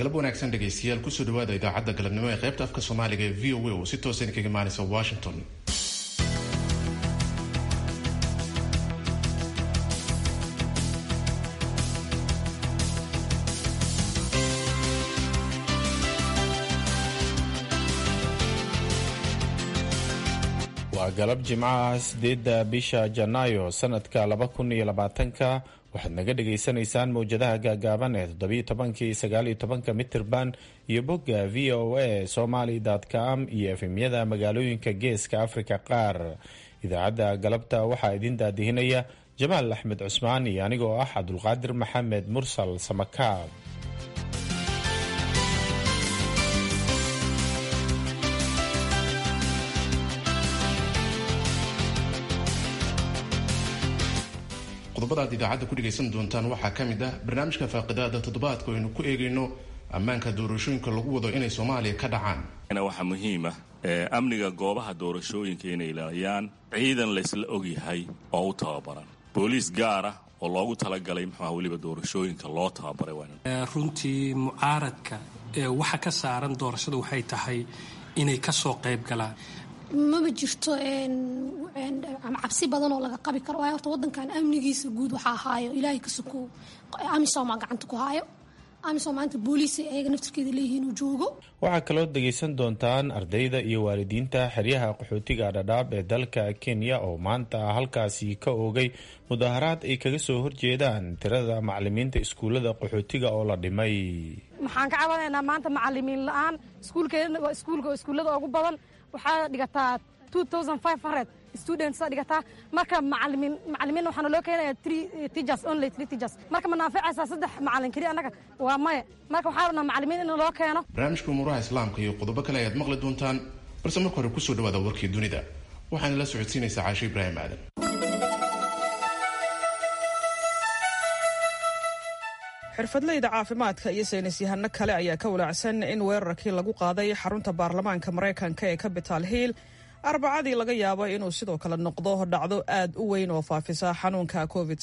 galab wanaagsan dhegaystayaal kusoo dhawaada idaacadda galabnimo ee qaybta afka soomaaliga ee v o a oo si toosan kaga imaanaysa washington waa galab jimcaha sideedda bisha janaayo sanadka laba kun iyo labaatanka waxaad naga dhagaysanaysaan mowjadaha gaagaaban ee toddobiyo tobankii sagaaliyo tobanka mitirban iyo bogga v o a somaly com iyo efemyada magaalooyinka geeska afrika qaar idaacadda galabta waxaa idin daadihinaya jamaal axmed cusmaan iyo anigoo ah cabdulqaadir maxamed mursal samakaab qodobada aad idaacadda ku dhegaysan doontaan waxaa ka mid ah barnaamijka faaqidaada toddobaadka aynu ku eegayno ammaanka doorashooyinka lagu wado inay soomaaliya ka dhacaan waxaa muhiima amniga goobaha doorashooyinka inay ilaaliyaan ciidan laysla ogyahay oo u tababaran booliis gaara oo loogu talagalay muxuuha weliba doorashooyinka loo tababaray runtii mucaaradka waxa ka saaran doorashada waxay tahay inay ka soo qayb galaan maba jirto cabsi badan oo laga qabi karo waayo horta wadankan amnigiisa guud waxaa haayo ilaahay ka soko amisomaa gacanta ku haayo amisom maanta booliis ayaga naftirkeeda leeyihiin uu joogo waxaa kaloo dhegaysan doontaan ardayda iyo waalidiinta xeryaha qaxootiga dhadhaab ee dalka kenya oo maanta halkaasi ka oogay mudaharaad ay kaga soo horjeedaan tirada macalimiinta iskuullada qaxootiga oo la dhimay waxaan ka cabanaynaa maanta macalimiin la-aan iskuulkeena waa iskuulka oo iskuullada ugu badan waxaa dhigataa students dhigataa marka macalimiin macalimiin waxaana loo keenaya three teachers only three teachers marka ma naanficaysaa saddex macalin keliya annaga waa maya marka waxaa rabnaa macalimiin in loo keeno barnaamijka umuuraha islaamka iyo qodobo kale ayaad maqli doontaan balse marka hore kusoo dhawaada warkii dunida waxaana la socodsiinaysaa caasho ibraahim aadan xirfadleyda caafimaadka iyo saynis yahano kale ayaa ka walaacsan in weerarkii lagu qaaday xarunta baarlamaanka maraykanka ee capital hill arbacadii laga yaabo inuu sidoo kale noqdo dhacdo aad u weyn oo faafisa xanuunka covid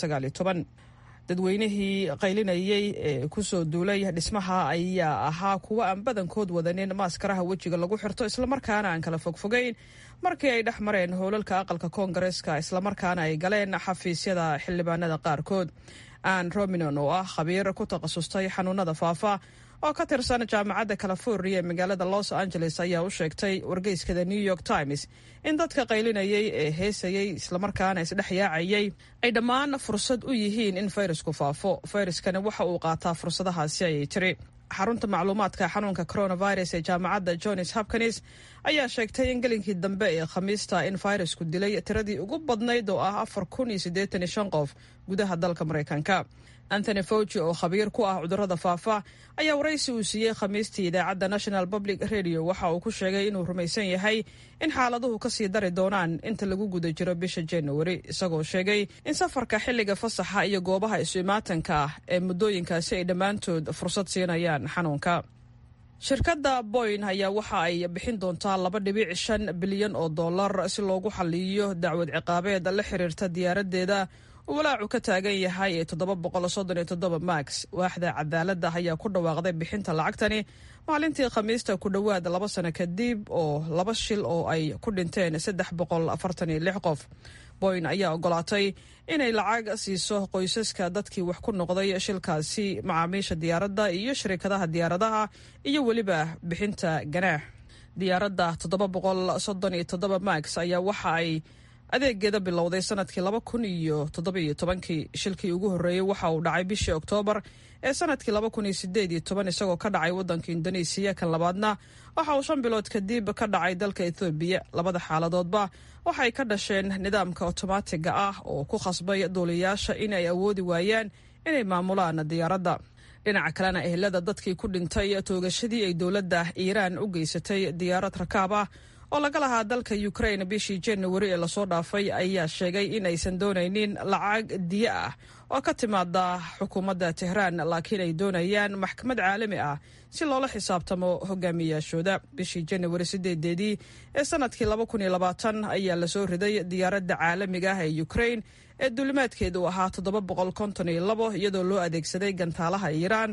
dadweynihii qaylinayey ee kusoo duulay dhismaha ayaa ahaa kuwo aan badankood wadanin maaskaraha wejiga lagu xirto islamarkaana aan kala fogfogeyn markii ay dhex mareen howlalka aqalka koongareeska islamarkaana ay galeen xafiisyada xildhibaanada qaarkood ann rominon oo ah khabiir ku takhasustay xanuunada faafa oo ka tirsan jaamacadda california ee magaalada los angeles ayaa u sheegtay wargeyskada new york times in dadka qaylinayay ee heesayey islamarkaana isdhex yaacayay ay dhammaan fursad u yihiin in fayrasku faafo fayraskana waxa uu qaataa fursadahaasi ayay tiri xarunta macluumaadka xanuunka coronavirus ee jaamacadda johns hopkins ayaa sheegtay in gelinkii dambe ee khamiista in fayrasku dilay tiradii ugu badnayd oo ah afar kun iyo siddeetan iyo shan qof gudaha dalka maraykanka anthony fauci oo khabiir ku ah cudurrada faafa ayaa waraysi uu siiyey khamiistii idaacadda national public radio waxa uu ku sheegay inuu rumaysan yahay in xaaladuhu kasii dari doonaan inta lagu guda jiro bisha januari isagoo sheegay in safarka xilliga fasaxa iyo goobaha isu imaatanka ah ee muddooyinkaasi ay dhammaantood fursad siinayaan xanuunka shirkadda boyn ayaa waxa ay bixin doontaa laba dhibic shan bilyan oo dollar si loogu xaliyo dacwad ciqaabeed la xiriirta diyaaraddeeda walaacu ka taagan yahay ee toddoba boqol soddon iyo toddoba max waaxda cadaaladda ayaa ku dhawaaqday bixinta lacagtani maalintii khamiista ku dhowaad laba sano kadib oo laba shil oo ay ku dhinteen saddex boqol afartan iyo lix qof boyn ayaa ogolaatay inay lacag siiso qoysaska dadkii wax ku noqday shilkaasi macaamiisha diyaaradda iyo shirikadaha diyaaradaha iyo weliba bixinta ganaax diyaaradda toddoba boqol soddon iyo toddoba max ayaa waxa ay adeegeeda bilowday sanadkii laba kun iyo toddobiyo tobankii shilkii ugu horreeyey waxa uu dhacay bishii oktoobar ee sanadkii laba kun iyo sideed iyo toban isagoo ka dhacay waddanka indonesiya kan labaadna waxa uu shan bilood kadib ka dhacay dalka ethoobiya labada xaaladoodba waxay ka dhasheen nidaamka otomaatiga ah oo ku khasbay duuliyayaasha in ay awoodi waayaan inay maamulaan diyaaradda dhinaca kalena ehelada dadkii ku dhintay toogashadii ay dowladda iiraan u geysatay diyaarad rakaab ah oo laga lahaa dalka ukraine bishii januari ee lasoo dhaafay ayaa sheegay in aysan doonaynin lacag diyo ah oo ka timaada xukuumadda tehraan laakiin ay doonayaan maxkamad caalami ah si loola xisaabtamo hogaamiyaashooda bishii januari sideedeedii ee sanadkii laba kun iyo labaatan ayaa lasoo riday diyaaradda caalamiga ah ee ukraine ee duulimaadkeedu ahaa toddoba boqol konton iyo labo iyadoo loo adeegsaday gantaalaha iiraan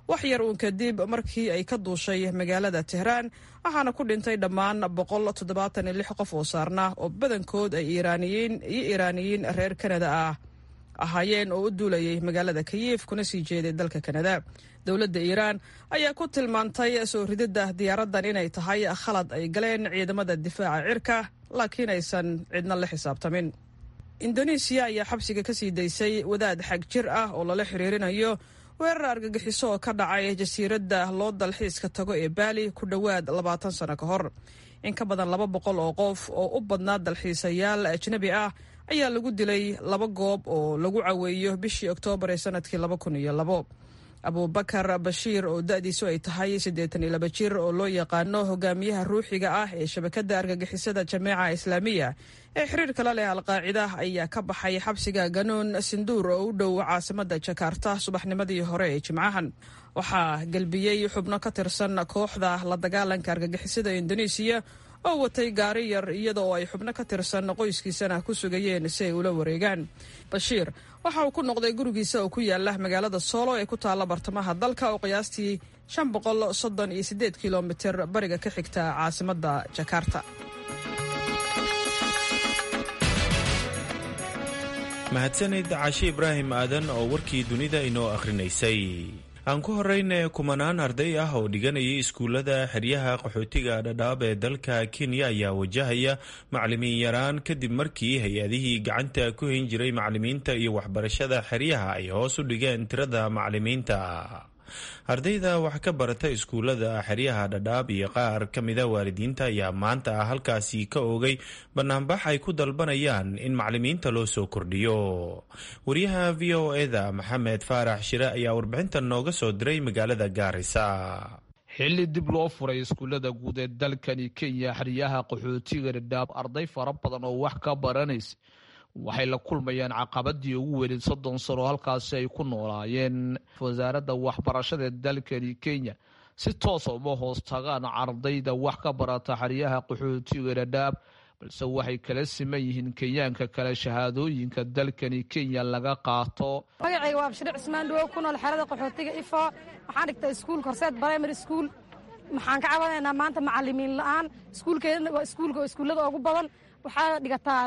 wax yar uun kadib markii ay ka duushay magaalada tehraan waxaana ku dhintay dhammaan qof oo saarna oo badankood ay iiraaniyiin iyo iiraaniyiin reer kanada ah ahaayeen oo u duulayay magaalada kayif kuna sii jeeday dalka kanada dowladda iiraan ayaa ku tilmaantay soo rididda diyaaraddan inay tahay khalad ay galeen ciidamada difaaca cirka laakiin aysan cidna la xisaabtamin indonesiya ayaa xabsiga ka sii daysay wadaad xag jir ah oo lala xiriirinayo weerar argagixiso oo ka dhacay jasiiradda loo dalxiiska tago ee baali ku dhowaad labaatan sano ka hor in ka badan laba boqol oo qof oo u badnaa dalxiisayaal ajnabi ah ayaa lagu dilay laba goob oo lagu caweeyo bishii oktoobar ee sanadkii laba kun iyo labo abubakar bashiir oo da-diisu ay tahay siddeetan iyo laba jir oo loo yaqaano hogaamiyaha ruuxiga ah ee shabakadda argagixisada jameeca islaamiya ee xiriirka la leh alqaacida ayaa ka baxay xabsiga ganuun sinduur oo u dhow caasimada jakarta subaxnimadii hore ee jimcahan waxaa gelbiyey xubno ka tirsan kooxda la dagaalanka argagixisada indonesiya oo watay gaari yar iyada oo ay xubno ka tirsan qoyskiisana ku sugayeen si ay ula wareegaan bashiir waxa uu ku noqday gurigiisa oo ku yaala magaalada soolo ee ku taalla bartamaha dalka oo qiyaastii shan boqol soddon iyo siddeed kilomitir bariga ka xigta caasimadda jakarta mahadsanid cashe ibraahim aadan oo warkii dunida inoo akhrinaysay aan ku horeyne kumanaan arday ah oo dhiganayay iskuullada xeryaha qaxootiga dhadhaab ee dalka kenya ayaa wajahaya macalimiin yaraan kadib markii hay-adihii gacanta ku hayn jiray macalimiinta iyo waxbarashada xeryaha ay hoos u dhigeen tirada macalimiinta ardayda wax ka barata iskuullada xeryaha dhadhaab iyo qaar ka mida waalidiinta ayaa maanta halkaasi ka oogay banaanbax ay ku dalbanayaan in macalimiinta loo soo kordhiyo wariyaha v o eda maxamed faarax shire ayaa warbixintan nooga soo diray magaalada gaarisa xilli dib loo furay iskuullada guud ee dalkani kenya xeryaha qaxootiga dhadhaab arday fara badan oo wax ka baranaysa waxay la kulmayaan caqabadii ugu weynid soddon sano halkaasi ay ku noolaayeen wasaaradda waxbarashada ee dalkani kenya si toosa uma hoos tagaan ardayda wax ka barata xeryaha qaxootiga dhadhaab balse waxay kala siman yihiin kenyaanka kale shahaadooyinka dalkani kenya laga qaato magacayga waa bashir cismaan dhawow ku nool xerada qaxootiga ifo waxaan dhigtaa iskuulka horseed primary school maxaan ka cabanaynaa maanta macalimiin la-aan iskuulkeedana waa iskuulka oo iskuullada ugu badan waxaa dhigataa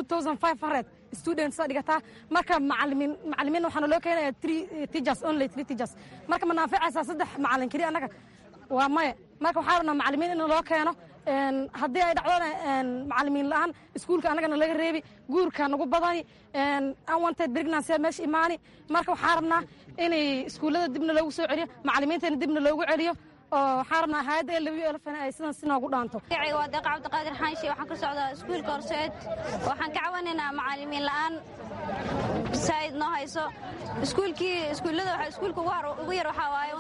students dhigataa marka macalimiin macalimiin waxaana loo keenaya three teachers only three teachers marka ma naaficaysaa saddex macalin keliya annaga waa maya marka waxaa rabnaa macalimiin in loo keeno haddii ay dhacdona macalimiin la-aan iskuulka annagana laga reebi guurka nagu badani unwanted pregnancy meesha imaani marka waxaa rabnaa inay iskuullada dibna loogu soo celiyo macalimiintana dibna loogu celiyo oo waxaa rabnaa hayadda elw elfan ay sidan si noogu dhaanto magacayga waa deeqa cabdiqaadir xaanshi waxaan ka socdaa iskuulka horseed waxaan ka cawanaynaa macalimiin la'aan saa'id noo hayso iskuulkii iskuullada waxa iskuulka ugu yar waxaa waaye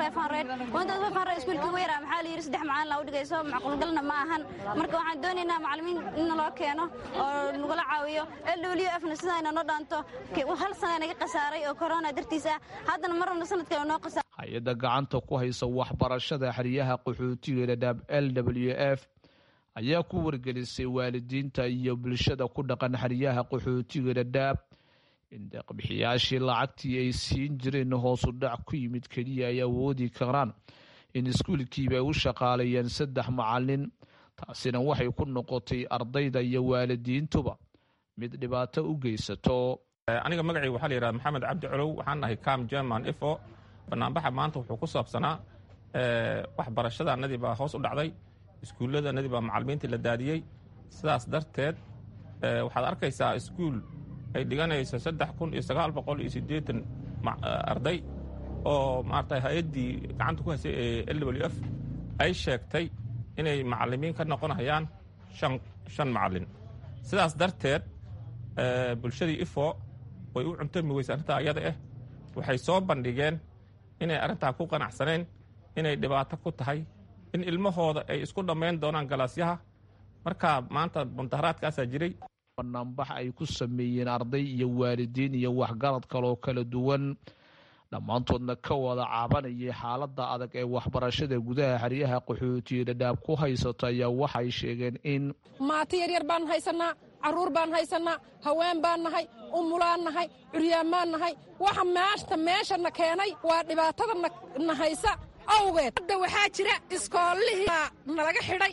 iskuulka ugu yaraa maxaa la yidhi saddex macalin laa u dhigayso macquulgalna ma ahan marka waxaan doonaynaa macalimiin in loo keeno oo nagula caawiyo elw fna sidaa noo dhaanto hal sana naga khasaaray oo korona dartiis ah haddana marnabna sanadkale noo khasaar hay-adda gacanta ku haysa waxbarashada xeryaha qaxootiga dhadhaab l w f ayaa ku wargelisay waalidiinta iyo bulshada ku dhaqan xeryaha qaxootiga dhadhaab in deeqbixiyaashii lacagtii ay siin jireen hoosu dhac ku yimid keliya ay awoodi karaan in iskuulkiiba ay u shaqaaleeyeen saddex macalin taasina waxay ku noqotay ardayda iyo waalidiintuba mid dhibaato u geysato aniga magacayga waxaa la yidhahda maxamed cabdi colow waxaan nahay cam german ifo banaanbaxa maanta wuxuu ku saabsanaa waxbarashadanadii baa hoos u dhacday iskuulladanadii baa macalimiintii la daadiyey sidaas darteed waxaad arkaysaa iskuul ay dhiganayso saddex kun iyo sagaal boqol iyo siddeetan arday oo maarata hay-addii gacanta ku haysay ee l w f ay sheegtay inay macalimiin ka noqonayaan shan macalin sidaas darteed bulshadii ifo way u cuntami weysa arrintaa ayada ah waxay soo bandhigeen inay arrintaa ku qanacsaneen inay dhibaato ku tahay in ilmahooda ay isku dhammayn doonaan galaasyaha marka maanta mudaharaadkaasaa jiray banaanbax ay ku sameeyeen arday iyo waalidiin iyo waxgarad kaloo kala duwan dhammaantoodna ka wada caabanayay xaaladda adag ee waxbarashada gudaha xeryaha qaxootiya dhadhaab ku haysato ayaa waxay sheegeen in maati yaryar baan haysanaa carruur baan haysanaa haween baan nahay umulaan nahay curyaamaan nahay waxa maashta meeshana keenay waa dhibaatada na haysa awgeed hadda waxaa jira iskoolihii nalaga xidhay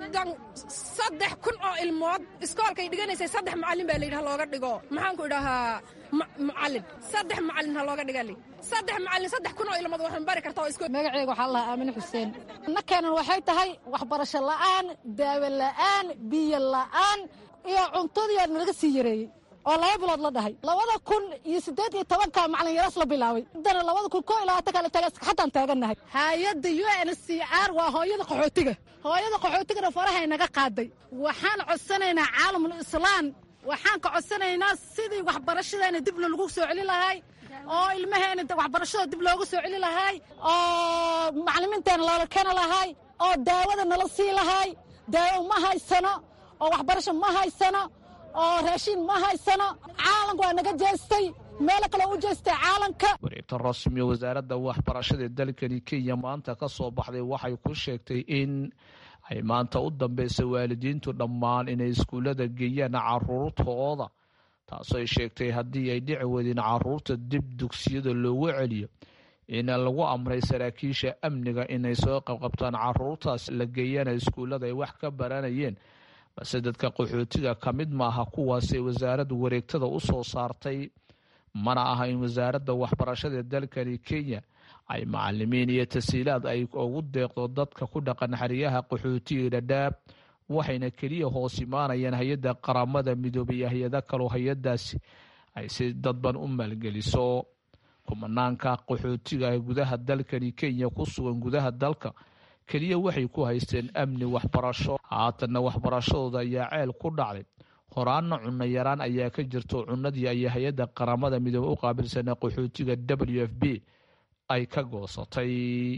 saddex kun oo ilmood iskoolkay dhiganaysay saddex macallin baa layidhi ha looga dhigo maxaanku idhahaa macallin saddex macallin ha looga dhiga li saddex macallin saddex kun oo ilmood waxaan bari kartaa oo magaceyga waxaa lahaa aamine xuseen nakeenan waxay tahay waxbarasho la'aan daawo la'aan biyo la'aan iyo cuntadiyaa nalaga sii yareeyey oo laba bilood la dhahay labada kun iyo siddeed iyo tobanka macalin yaras la bilaabay haddana labada kun koo iyo labaatanka la taga xataan taagannahay hay-adda u n c r waa hooyada qaxootiga hooyada qaxootigana farahay naga qaaday waxaan codsanaynaa caalamul islaan waxaan ka codsanaynaa sidii waxbarashadeena dibna lagu soo celi lahay oo ilmaheena waxbarashada dib looga soo celi lahay oo macalimiinteena loola keena lahay oo daawada nala sii lahay daawo ma haysano oo waxbarasho ma haysano oo raashiin ma haysano caalanka waa naga jeestay meelo kale u jeestay caalanka wareegta rasmiga wasaaradda waxbarashada dalkani kenya maanta ka soo baxday waxay ku sheegtay in ay maanta u dambeysa waalidiintu dhammaan inay iskuullada geeyaan caruurtooda taasoo ay sheegtay haddii ay dhici weydeen caruurta dib dugsiyada loogu celiyo in lagu amray saraakiisha amniga inay soo qabqabtaan caruurtaas la geeyana iskuullada ay wax ka baranayeen balse dadka qaxootiga ka mid maaha kuwaasay wasaaraddu wareegtada u soo saartay mana aha in wasaaradda waxbarashada dalkani kenya ay macalimiin iyo tasiilaad ay ugu deeqdo dadka ku dhaqan xeryaha qaxootiga dhadhaab waxayna keliya hoos imaanayaan hay-adda qaramada midoobay iyo hay-ada kaloo hay-adaasi ay si dadban u maalgeliso kumanaanka qaxootiga ee gudaha dalkani kenya ku sugan gudaha dalka keliya waxay ku haysteen amni waxbarasho haatanna waxbarashadooda ayaa ceel ku dhacday horaanna cunno yaraan ayaa ka jirto cunnadii ayaa hay-adda qaramada midoobe u qaabilsanaa qaxootiga w f b ay ka goosatay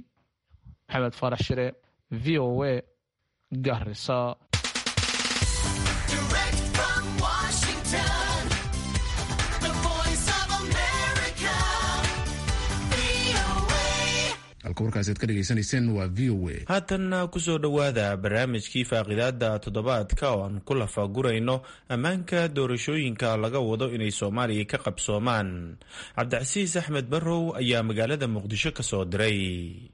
maxamed farax shire v o a garisa haatanna kusoo dhowaada barnaamijkii faaqidaada toddobaadka oo aan ku lafagurayno ammaanka doorashooyinka laga wado inay soomaaliya ka qabsoomaan cabdicasiis axmed barrow ayaa magaalada muqdisho ka soo diray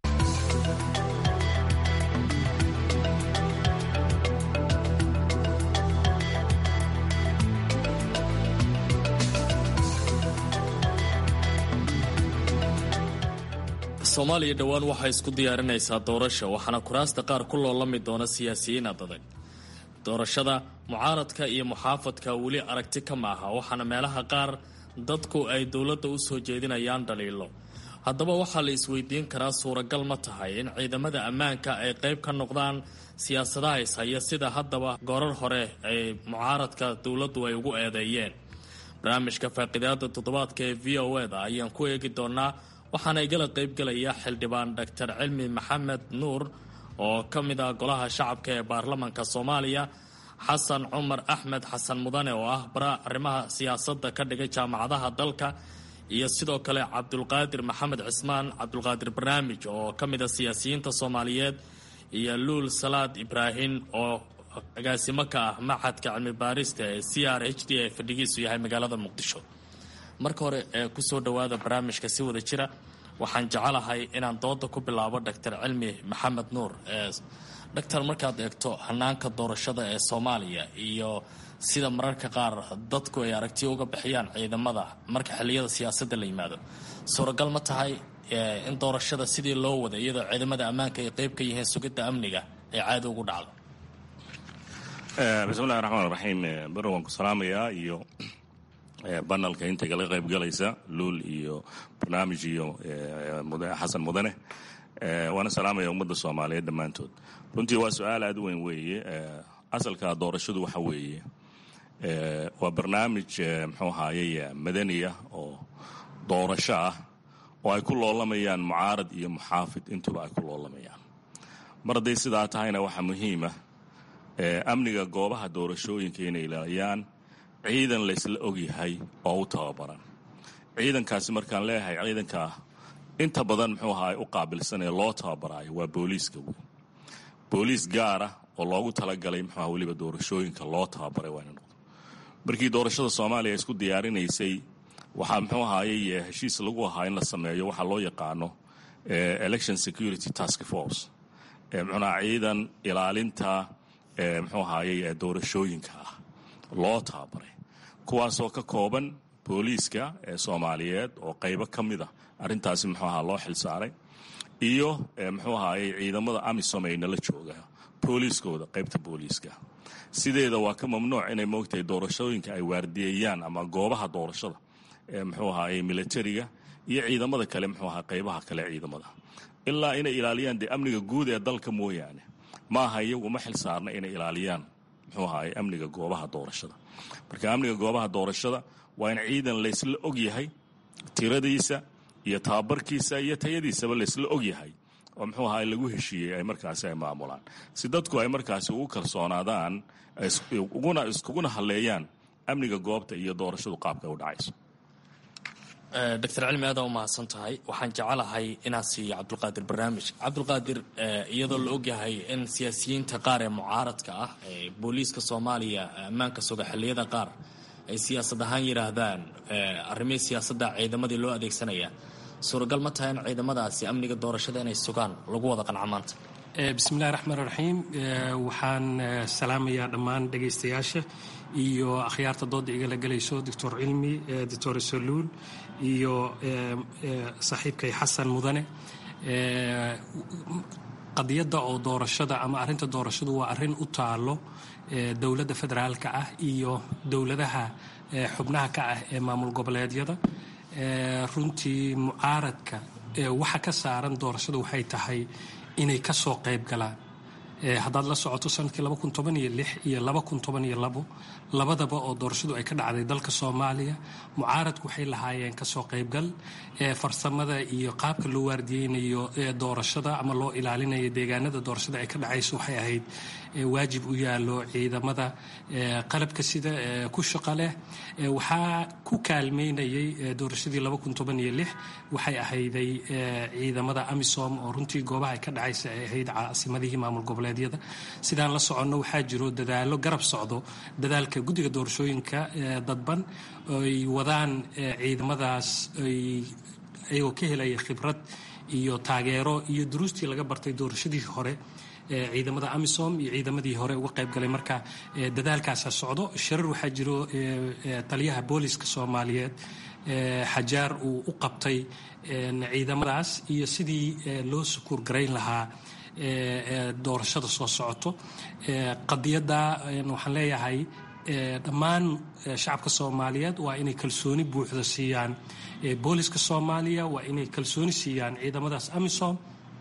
soomaaliya dhowaan waxay isku diyaarinaysaa doorasha waxaana kuraasta qaar ku loolami doona siyaasiyiin adag doorashada mucaaradka iyo muxaafadka weli aragti ka maaha waxaana meelaha qaar dadku ay dowladda u soo jeedinayaan dhaliilo haddaba waxaa la isweydiin karaa suuragal ma tahay in ciidamada ammaanka ay qayb ka noqdaan siyaasadaha ishaya sida haddaba goorar hore ay mucaaradka dowladdu ay ugu eedeeyeen barnaamijka faaqidaada toddobaadka ee v o e da ayaan ku eegi doonaa waxaana igala qaybgelaya xildhibaan doctor cilmi maxamed nuur oo ka mid ah golaha shacabka ee baarlamanka soomaaliya xasan cumar axmed xasan mudane oo ah bara arrimaha siyaasadda ka dhigay jaamacadaha dalka iyo sidoo kale cabdulqaadir maxamed cismaan cabdulqaadir barnaamij oo ka mid a siyaasiyiinta soomaaliyeed iyo luul salaad ibraahim oo agaasimo ka ah maxadka cilmi baarista ee c r h d ee fadhigiisu yahay magaalada muqdisho marka hore ee kusoo dhowaada barnaamijka si wada jira waxaan jecelahay inaan dooda ku bilaabo doctor cilmi maxamed nuur doctor markaad eegto hanaanka doorashada ee soomaaliya iyo sida mararka qaar dadku ay aragtiyo uga bixiyaan ciidamada marka xiliyada siyaasadda la yimaado suuragal ma tahay in doorashada sidii loo wada iyadoo ciidamada ammaanka ay qeyb ka yihiin sugidda amniga ay caadi ugu dhacdo bismillahi raxmaan raxiim baro waan ku salaamayaa iyo banalka inta kala qayb galaysa luul iyo barnaamij iyo xasan mudane waana salaamaya ummadda soomaaliyeed dhammaantood runtii waa su-aal aada u weyn weeye asalka doorashadu waxa weeye waa barnaamij muxuu ahaayey madaniya oo doorasho ah oo ay ku loolamayaan mucaarad iyo muxaafid intuba ay ku loolamayaan mar hadday sidaa tahayna waxaa muhiima amniga goobaha doorashooyinka inay ilaaliyaan ciidan laysla ogyahay oo u tababaran ciidankaasi markaan leeyahay ciidanka inta badan muxuu ahaa u qaabilsan ee loo tababaraayo waa booliiska wey booliis gaara oo loogu talagalay muxuuaha weliba doorashooyinka loo tababaray waa ina noqdo markii doorashada soomaaliya isku diyaarinaysay waxaa muxuu ahaayey heshiis lagu ahaa in la sameeyo waxaa loo yaqaano election security task force mxuunaha ciidan ilaalinta muxuu ahaayey doorashooyinka ah loo tababaray kuwaasoo ka kooban booliiska ee soomaaliyeed oo qaybo ka mid a arrintaasi muxuu ahaa loo xilsaaray iyo muxuu ahaayey ciidamada amisom ay nala jooga booliiskooda qaybta booliiska sideeda waa ka mamnuuc inay moogtahay doorashooyinka ay waardiyeeyaan ama goobaha doorashada ee muxuu ahaayey militariga iyo ciidamada kale muxuu ahaa qaybaha kale ciidamada ilaa inay ilaaliyaan dee amniga guud ee dalka mooyaane maaha iyagu ma xil saarna inay ilaaliyaan muxuu ahaayey amniga goobaha doorashada marka amniga goobaha doorashada waa in ciidan laysla og yahay tiradiisa iyo tababarkiisa iyo tayadiisaba laysla og yahay oo muxuu ahaay lagu heshiiyey ay markaasi ay maamulaan si dadku ay markaasi ugu kalsoonaadaan uguna iskuguna halleeyaan amniga goobta iyo doorashadu qaabka u dhacayso doctor cilmi aada u mahadsan tahay waxaan jecelahay inaan siiyo cabdulqaadir barnaamij cabdulqaadir iyadoo la ogyahay in siyaasiyiinta qaar ee mucaaradka ah ee booliiska soomaaliya ammaanka suga xilliyada qaar ay siyaasad ahaan yidhaahdaan arrimihii siyaasadda ciidamadii loo adeegsanaya suuragal ma tahay in ciidamadaasi amniga doorashada inay sugaan lagu wada qanca maanta bismillahi raxmaan raxiim waxaan salaamayaa dhammaan dhegaystayaasha iyo akhyaarta dooda igala gelayso doctor cilmi doctor saluul iyo saaxiibkay xasan mudane qadiyadda oo doorashada ama arrinta doorashadu waa arrin u taalo dowladda federaalka ah iyo dowladaha xubnaha ka ah ee maamul goboleedyada runtii mucaaradka waxa ka saaran doorashada waxay tahay inay ka soo qayb galaan haddaad la socoto sanadkii iyo labadaba oo doorashadu ay ka dhacday dalka soomaaliya mucaaradku waxay lahaayeen kasoo qaybgal farsamada iyo qaabka loo waardiyeynayo doorashada ama loo ilaalinayo deegaanada doorashada ay ka dhacayso waxay ahayd waajib u yaalo ciidamada qalabka sida ku shaqa leh waxaa ku kaalmeynayay doorashadii waxay ahayday ciidamada amisom oo runtii goobaha ay ka dhacaysa ay ahayd caasimadihii maamul goboleedyada sidaan la soconno waxaa jiro dadaalo garab socdo dadaalka guddiga doorashooyinka dadban ay wadaan ciidamadaas ayagoo ka helaya khibrad iyo taageero iyo duruustii laga bartay doorashadii hore ciidamada amisom iyo ciidamadii hore uga qayb galay marka dadaalkaasa socdo shirar waxaa jiro taliyaha booliska soomaaliyeed xajaar uu u qabtay ciidamadaas iyo sidii loo sukuur garayn lahaa doorashada soo socoto qadiyadda waxaan leeyahay dhammaan shacabka soomaaliyeed waa inay kalsooni buuxda siiyaan booliska soomaaliya waa inay kalsooni siiyaan ciidamadaas amisom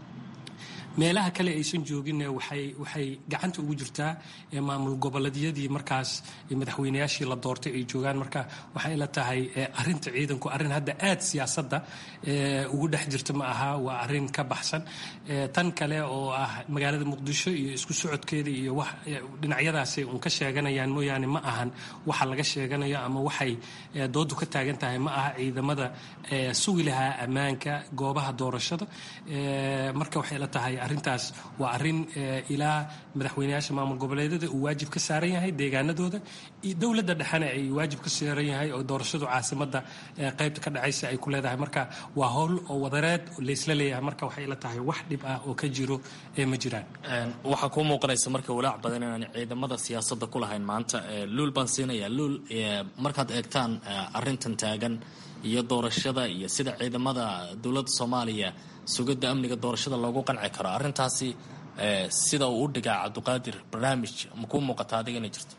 meelaha kale aysan joogin waxay gacanta ugu jirtaa maamul goboleedyadii markaas madaxweynayaashii la doortay ay joogaan marka waxay la tahay arinta ciidanku arrin hadda aad siyaasadda ugu dhex jirta ma aha waa arrin ka baxsan tan kale oo ah magaalada muqdisho iyo isku socodkeeda iyo wax dhinacyadaasay un ka sheeganayaan mooyaane ma ahan waxa laga sheeganayo ama waxay doodu ka taagan tahay ma aha ciidamada sugi lahaa ammaanka goobaha doorashada marka waxay la tahay arrintaas waa arrin ilaa madaxweynayaasha maamul goboleedyada uu waajib ka saaran yahay deegaanadooda dowladda dhexena ay waajib ka saaran yahay oo doorashadu caasimadda qaybta ka dhacaysa ay ku leedahay marka waa howl oo wadareed laysla leeyahay marka waxay la tahay wax dhib ah oo ka jiro ee ma jiraan waxaa kuu muuqanaysa marka walaac badan inaan ciidamada siyaasadda ku lahayn maanta luul baan siinaya luul markaad eegtaan arrintan taagan iyo doorashada iyo sida ciidamada dowladda soomaaliya sugidda amniga doorashada loogu qanci karo arrintaasi sida uu u dhigaa cabdiqaadir barnaamij ma kuu muuqata adiga inay jirto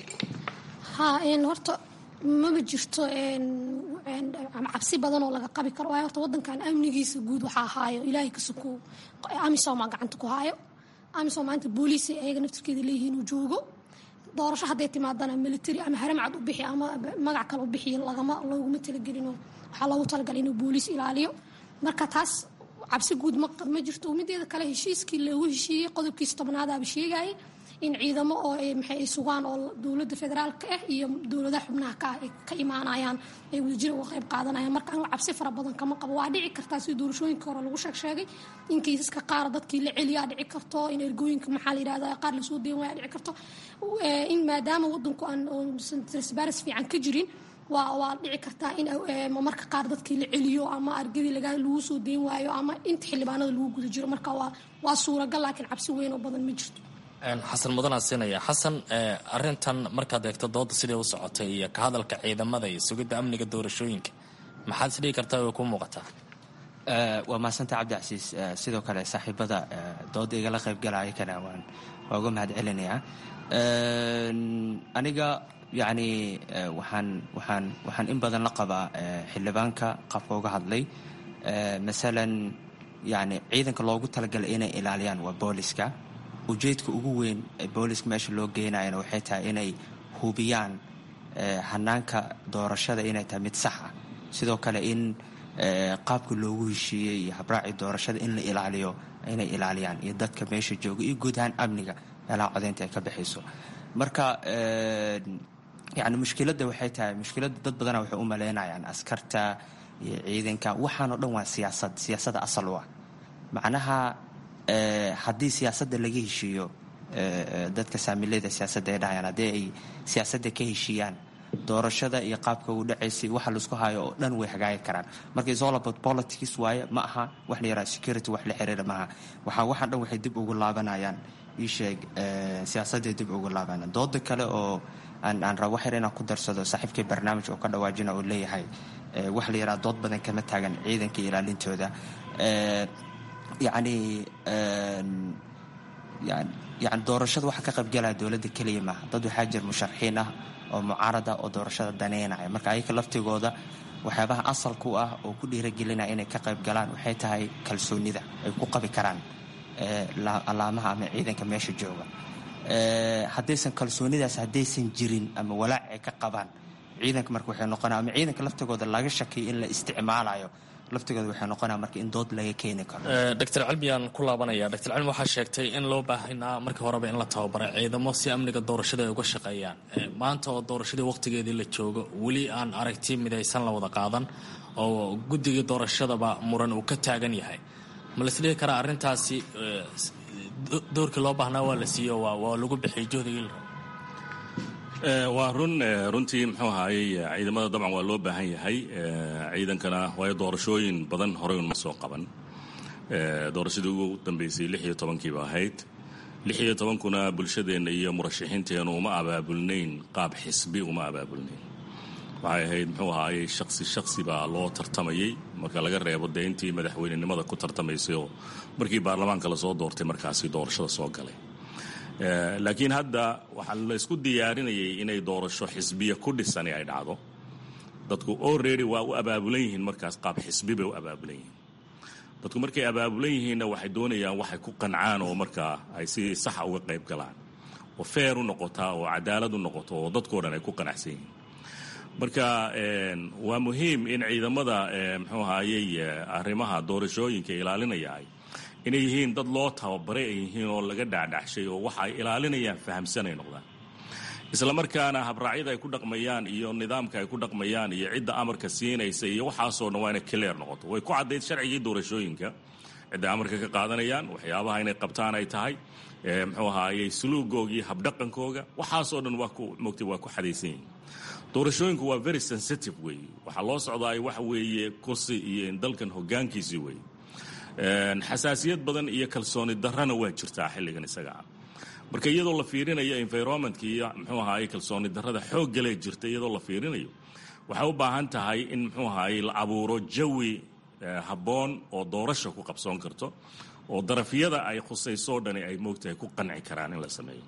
ha horta maba jirto cabsi badan oo laga qabi karo waayo horta wadankan amnigiisa guud waxaa haayo ilaahay kasuku amisomaa gacanta ku haayo amisom maanta booliisay ayaga naftirkeeda leeyihiin uu joogo doorasho hadday timaadana military ama haramcad u bixi ama magac kale u bixi lagama looguma talagelino waxaa loogu talagalay inuu booliis ilaaliyo marka taas cabsi guud ma jirto mideeda kale heshiiskii loogu heshiiyey qodobkiisa tobnaadaaba sheegayay in ciidamo oo maxay ay sugaan oo dowladda federaalka ah iyo dowladaha xubnaha ka ah ay ka imaanayaan ay wadajir uga qayb qaadanayaan marka anigu cabsi fara badan kama qabo waa dhici kartaa sida doorashooyinka hore lagu sheeg sheegay in kiisaska qaar dadkii la celiyaa dhici karto in ergooyinka maxaa la yidhahda qaar lasoo deyn waaya dhici karto in maadaama wadanku aan transparency fiican ka jirin waa waa dhici kartaa in marka qaar dadkii la celiyo ama argadii laga lagu soo deyn waayo ama inta xildhibaanada lagu guda jiro marka waa waa suuragal laakiin cabsi weyn oo badan ma jirto xasan mudanaa siinaya xasan arintan markaad eegto dooda sidai u socotay iyo ka hadalka ciidamada iyo sugidda amniga doorashooyinka maxaad isdhigi kartaa way ku muuqataa waa mahadsanta cabdicasiis sidoo kale saaxiibada dooda igala qaybgalaya kana waan waa uga mahad celinayaa aniga yacni waxaan waxaan waxaan in badan la qabaa xildhibaanka qaabka uga hadlay masalan yani ciidanka loogu talagalay inay ilaaliyaan waa booliska ujeedka ugu weyn ee booliska meesha loo geynayana waxay tahay inay hubiyaan hanaanka doorashada inay tahay mid sax ah sidoo kale in qaabka loogu heshiiyey iyo habraaci doorashada in la ilaaliyo inay ilaaliyaan iyo dadka meesha jooga iyo guud ahaan amniga meelaha codeynta ay ka baxayso marka yani mushkiladda waxay tahay mushkiladda dad badana waxay u malaynayaan askarta iyo ciidanka waxaanoo dhan waa siyaasad siyaasadda asal u ah macnaha haddii siyaasadda laga heshiiyo dadka saamileyda siyaasadda ay dhahayaan haddii ay siyaasadda ka heshiiyaan doorashada iyo qaabka uu dhacaysay waxa laisku hayo oo dhan way hagaagi karaan marka is all about politics waaye ma aha wax la yaraha security wax la xiriira maaha waxaa waxaan dhan waxay dib ugu laabanayaan ii sheeg siyaasadday dib ugu laabanayaan dooda kale oo aan aan rabo waxyar inaan ku darsado saaxiibkay barnaamij oo ka dhawaajina oo leeyahay wax la yaraha dood badan kama taagan ciidanka ilaalintooda yacni yani doorashada waxa ka qaybgalaya dowladda keliya maaha dad waxaa jira musharaxiin ah oo mucaarada oo doorashada daneynaya marka ayaka laftigooda waxyaabaha asalku ah oo ku dhiiragelinaya inay ka qayb galaan waxay tahay kalsoonida ay ku qabi karaan alaamaha ama ciidanka meesha jooga haddaysan kalsoonidaas haddaysan jirin ama walaac ay ka qabaan ciidanka marka waxay noqonaa ama ciidanka laftigooda laga shakiyo in la isticmaalayo laftigooda waxay noqonaa marka in dood laga keeni karo doctor cilmiyaan ku laabanaya doctor cilmi waxaa sheegtay in loo baahanaa markii horeba in la tababaro ciidamo si amniga doorashada ay uga shaqeeyaan maanta oo doorashadii waqtigeedii la joogo weli aan aragti midaysan la wada qaadan oo guddigii doorashadaba muran uu ka taagan yahay ma laisdhihi karaa arrintaasi doorkii loo baahnaa waa la siiyo waa lagu bixiyay juhdigii waa run runtii muxuu ahaayey ciidamada dabcan waa loo baahan yahay ciidankana waayo doorashooyin badan horey unma soo qaban doorashadii ugu dambeysay lix iyo tobankiiba ahayd lix iyo tobankuna bulshadeenna iyo murashaxiinteennu uma abaabulnayn qaab xisbi uma abaabulnayn waxay ahayd muxuu ahaayey shaksi shaksi baa loo tartamayey marka laga reebo dee intii madaxweynenimada ku tartamaysay oo markii baarlamaanka lasoo doortay markaasi doorashada soo galay laakiin hadda waxaa la isku diyaarinayay inay doorasho xisbiya ku dhisani ay dhacdo dadku already waa u abaabulan yihiin markaas qaab xisbi bay u abaabulan yihiin dadku markay abaabulan yihiinna waxay doonayaan waxay ku qancaan oo markaa ay si saxa uga qayb galaan oo feer u noqotaa oo cadaalad u noqoto oo dadkao dhan ay ku qanacsan yihiin marka waa muhiim in ciidamada muxuu ahaayey arrimaha doorashooyinka ilaalinaya inay yihiin dad loo tababaray ay yihiin oo laga dhacdhacshay oo waxa ay ilaalinayaan fahamsanay noqdaan isla markaana habraacyada ay ku dhaqmayaan iyo nidaamka ay ku dhaqmayaan iyo cidda amarka siinaysa iyo waxaasoo dhan waa inay clear noqoto way ku caddayd sharcigii doorashooyinka cidda amarka ka qaadanayaan waxyaabaha inay qabtaan ay tahay muxuu ahaayey suluugooga iyo habdhaqankooga waxaasoo dhan waa ku mogtay waa ku xadaysan yihiin doorashooyinku waa very sensitive weeye waxaa loo socdaay waxa weeye kursi iyo dalkan hoggaankiisii weeye xasaasiyad badan iyo kalsooni darrana waa jirtaa xilligan isagaa marka iyadoo la fiirinayo environmentka iyo muxuu ahaayey kalsooni darrada xooggalee jirta iyadoo la fiirinayo waxay u baahan tahay in muxuu ahaayey la abuuro jawi habboon oo doorasha ku qabsoon karto oo darafyada ay khusaysoo dhani ay moogtahay ku qanci karaan in la sameeyo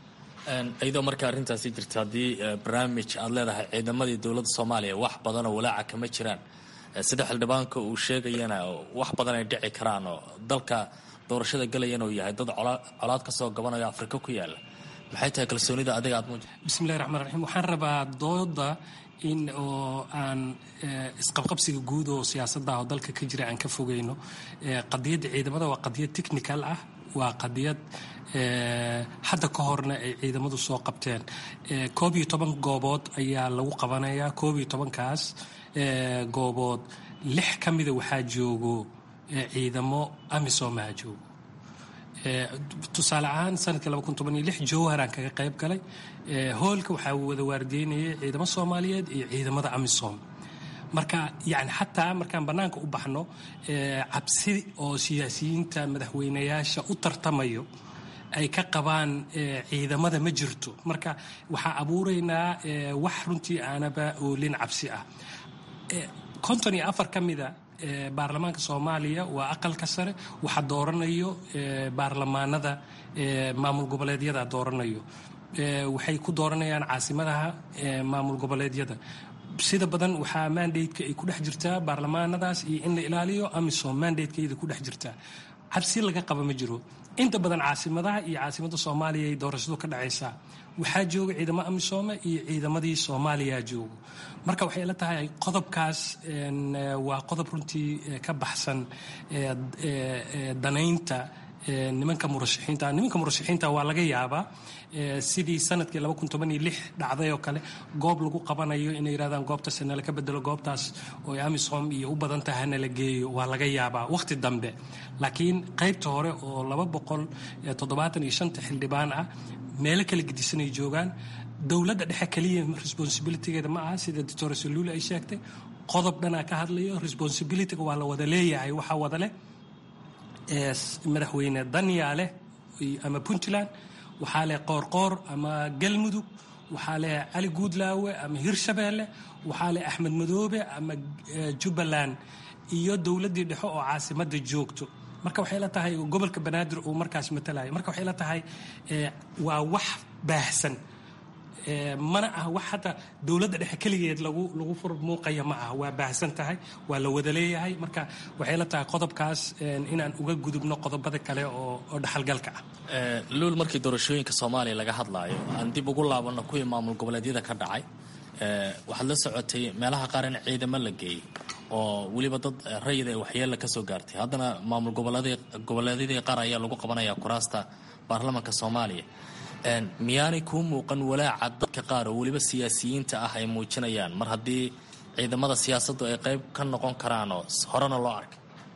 iyadoo marka arrintaasi jirta haddii barnaamij aad leedahay ciidamadii dowladda soomaaliya wax badanoo walaaca kama jiraan sida xildhibaanka uu sheegayana wax badan ay dhici karaan oo dalka doorashada galayana uu yahay dad colaad ka soo gabanayo afrika ku yaala maxay tahay kalsoonida adiga aad muuj bismillahi raxmaan raxiim waxaan rabaa dooda in oo aan isqabqabsiga guud oo siyaasadda oo dalka ka jira aan ka fogeyno qadiyadda ciidamada waa qadiyad technical ah waa qadiyad hadda ka horna ay ciidamadu soo qabteen koob iyo toban goobood ayaa lagu qabanayaa koob iyo tobankaas goobood lix ka mida waxaa joogo ciidamo amisomaa joogo tusaale ahaan sanadkii jowharaan kaga qayb galay hoolka waxaa wada waardeynayay ciidamo soomaaliyeed iyo ciidamada amisom marka yani xataa markaan bannaanka u baxno cabsi oo siyaasiyiinta madaxweynayaasha u tartamayo ay ka qabaan ciidamada ma jirto marka waxaa abuuraynaa wax runtii aanaba oolin cabsi ah konton iyo afar ka mida baarlamaanka soomaaliya waa aqalka sare waxaa dooranayo baarlamaanada maamul goboleedyada dooranayo waxay ku dooranayaan caasimadaha maamul goboleedyada sida badan waxaa mandateka ay ku dhex jirtaa baarlamaanadaas iyo in la ilaaliyo amisom mandatekeeda ku dhex jirtaa cabsi laga qaba ma jiro inta badan caasimadaha iyo caasimada soomaaliya ay doorashadu ka dhacaysaa waxaa jooga ciidamo amisoome iyo ciidamadii soomaaliya joogo marka waxay la tahay qodobkaas waa qodob runtii ka baxsan danaynta nimanka murashaxiinta nimanka murashaxiinta waa laga yaabaa sidii sanadkii dhacday oo kale goob lagu qabanayo inay yidhahdaan goobtaas nala ka bedelo goobtaas oo amisom iyo u badan tahay nala geeyo waa laga yaabaa waqti dambe laakiin qaybta hore oo xildhibaan ah meelo kala gedisanay joogaan dowladda dhexe keliya responsibilitygeeda ma aha sida doctor saluuli ay sheegtay qodob dhanaa ka hadlayo responsibilityga waa la wada leeyahay waxaa wada leh madaxweyne danyaale ama puntland waxaa leh qoorqoor ama galmudug waxaa leh cali guudlaawe ama hirshabeelle waxaa leh axmed madoobe ama jubbaland iyo dowladdii dhexe oo caasimada joogto marka waxay la tahay gobolka banaadir uu markaas matalayo marka waxay la tahay waa wax baahsan mana ah wax hataa dowladda dhexe keligeed lagu lagu fur muuqaya ma ah waa baahsan tahay waa la wada leeyahay marka waxay la tahay qodobkaas inaan uga gudubno qodobada kale oo oo dhaxalgalka ah luul markii doorashooyinka soomaaliya laga hadlaayo aan dib ugu laabanno kuwii maamul goboleedyada ka dhacay waxaad la socotay meelaha qaar in ciidamo la geeyey oo weliba dad rayid ee waxyeella ka soo gaartay haddana maamul goboleedyadii qaar ayaa lagu qabanaya kuraasta baarlamanka soomaaliya miyaanay kuu muuqan walaaca dadka qaar oo weliba siyaasiyiinta ah ay muujinayaan mar haddii ciidamada siyaasaddu ay qayb ka noqon karaan oo horena loo arkay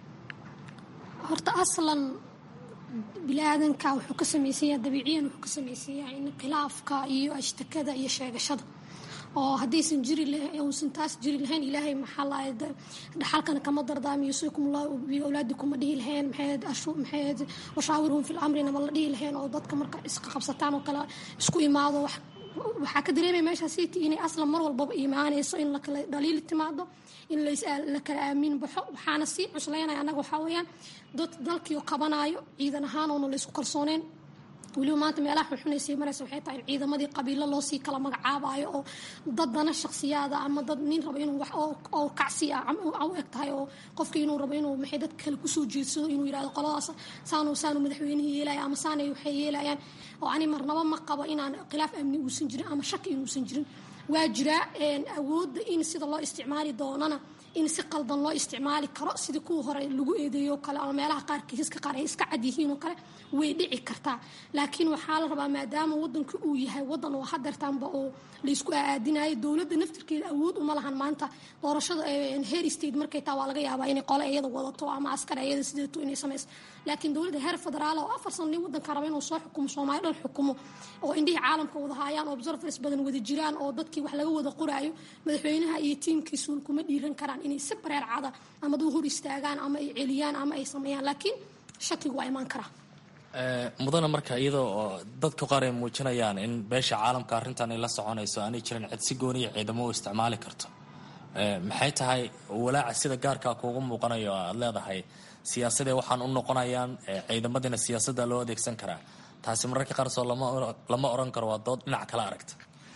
horta aslan bini-aadanka wuxuu ka samaysanyaha dabiiciyan wuxuu ka samaysanyaha in khilaafka iyo ashtakada iyo sheegashada oo haddaysan jiri uusan taas jiri lahayn ilaahay maxaa lahay dhaxalkana kama dardaamiyo sikumullahu biawlaadikum ma dhihi lahayn maxayd ashu maxayd washaawirhum fil amrina ma la dhihi lahayn oo dadka marka isqa qabsataan oo kale isku imaado wax waxaa ka dareemaya meeshaa city inay aslan mar walbaba imaanayso in lakala dhaliili timaado in la kala aamin baxo waxaana sii cuslaynaya annaga waxaa weeyaan dad dalkiio qabanaayo ciidan ahaan oona laysku kalsooneen weliba maanta meelaha xunxunaysay maraysa waxay tahay in ciidamadii qabiilo loo sii kala magacaabayo oo dad dana shakhsiyaada ama dad nin rabo inuu wax oo kacsi ah u eg tahay oo qofkii inuu rabo inuu maxay dad kale kusoo jeedsado inuu yidhahdo qoladaas saanu saanu madaxweynihii yeelaya ama saanay waxay yeelayaan oo ani marnaba ma qabo inaan khilaaf amni uusan jirin ama shaki inuusan jirin waa jiraa awoodda in sida loo isticmaali doonana in si qaldan loo isticmaali karo sidii kuwa hore lagu eedeeyo kale ama meelaha qaar kiisaska qaar ay iska cad yihiin oo kale way dhici kartaa laakiin waxaa la rabaa maadaama wadanka uu yahay wadan oo hadeertaanba oo laysku aadinayo dowladda naftirkeeda awood uma lahan maanta doorashada heer state markay taa waa laga yaabaa inay qole iyada wadato ama askar iyada sideeto inay samayso laakiin dowladda heer federaal oo afar sano nin wadanka raba inuu soo xukumo soomaali dhan xukumo oo indhihii caalamka wada haayaan observers badan wada jiraan oo dadkii wax laga wada qoraayo madaxweynaha iyo tiimkiisuun kuma dhiiran karaan inay si bareer cada ama duu hor istaagaan ama ay celiyaan ama ay sameeyaan laakiin shakigu waa imaan karaa mudana marka iyadoo oo dadka qaar ay muujinayaan in beesha caalamka arrintan ay la soconayso aanay jirin cid si gooniya ciidamo u isticmaali karto maxay tahay walaaca sida gaarkaa kuugu muuqanayo aad leedahay siyaasadee waxaan u noqonayaan ciidamadiina siyaasadda loo adeegsan karaa taasi mararka qaar soo lama oran karo waa dood dhinac kala aragta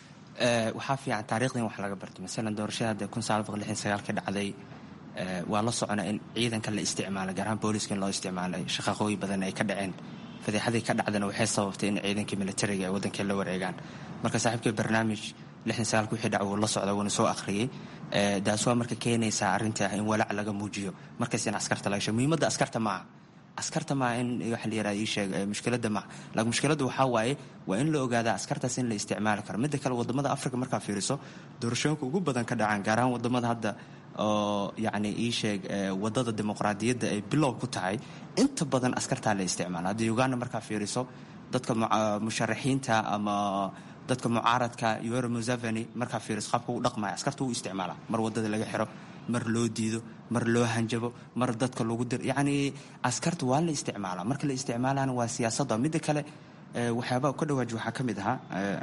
waxaa fiican taarikhdan wax laga bartay masalan doorashada hadda kun sagaal boqol lixdan sagaal ka dhacday waa la socona in ciidanka la isticmaalay gaar ahaan booliska in loo isticmaalay shaqaqooyi badan ay ka dhaceen fadeexadii ka dhacdana waxay sababtay in ciidankii militariga ay waddanka la wareegaan marka saaxiibkii barnaamij lixdan sagaalka wixii dhac wuu la socda wuuna soo akhriyey taas waa marka keenaysaa arrinta ah in walaac laga muujiyo markaas in askarta laga sheego muhiimadda askarta maaha askarta maa in waxa la yirahda ii sheeg mushkiladda ma laakiin mushkiladda waxaa waaye waa in la ogaadaa askartaas in la isticmaali karo midda kale wadamada africa markaa fiiriso doorashooyinka ugu badan ka dhacaan gaar ahaan wadamada hadda oo yacni ii sheeg wadada dimuqraadiyadda ay bilow ku tahay inta badan askartaa la isticmaala hadda uganda markaa fiiriso dadka musharaxiinta ama dadka mucaaradka yoweri museveni markaa fiiriso qaabka u dhaqmaya askarta u isticmaala mar wadada laga xiro mar loo diido mar loo hanjabo mar dadka lagu dir yacni askarta waa la isticmaalaa marka la isticmaalana waa siyaasadda midda kale waxyaabaa ka dhawaaji waxaa ka mid ahaa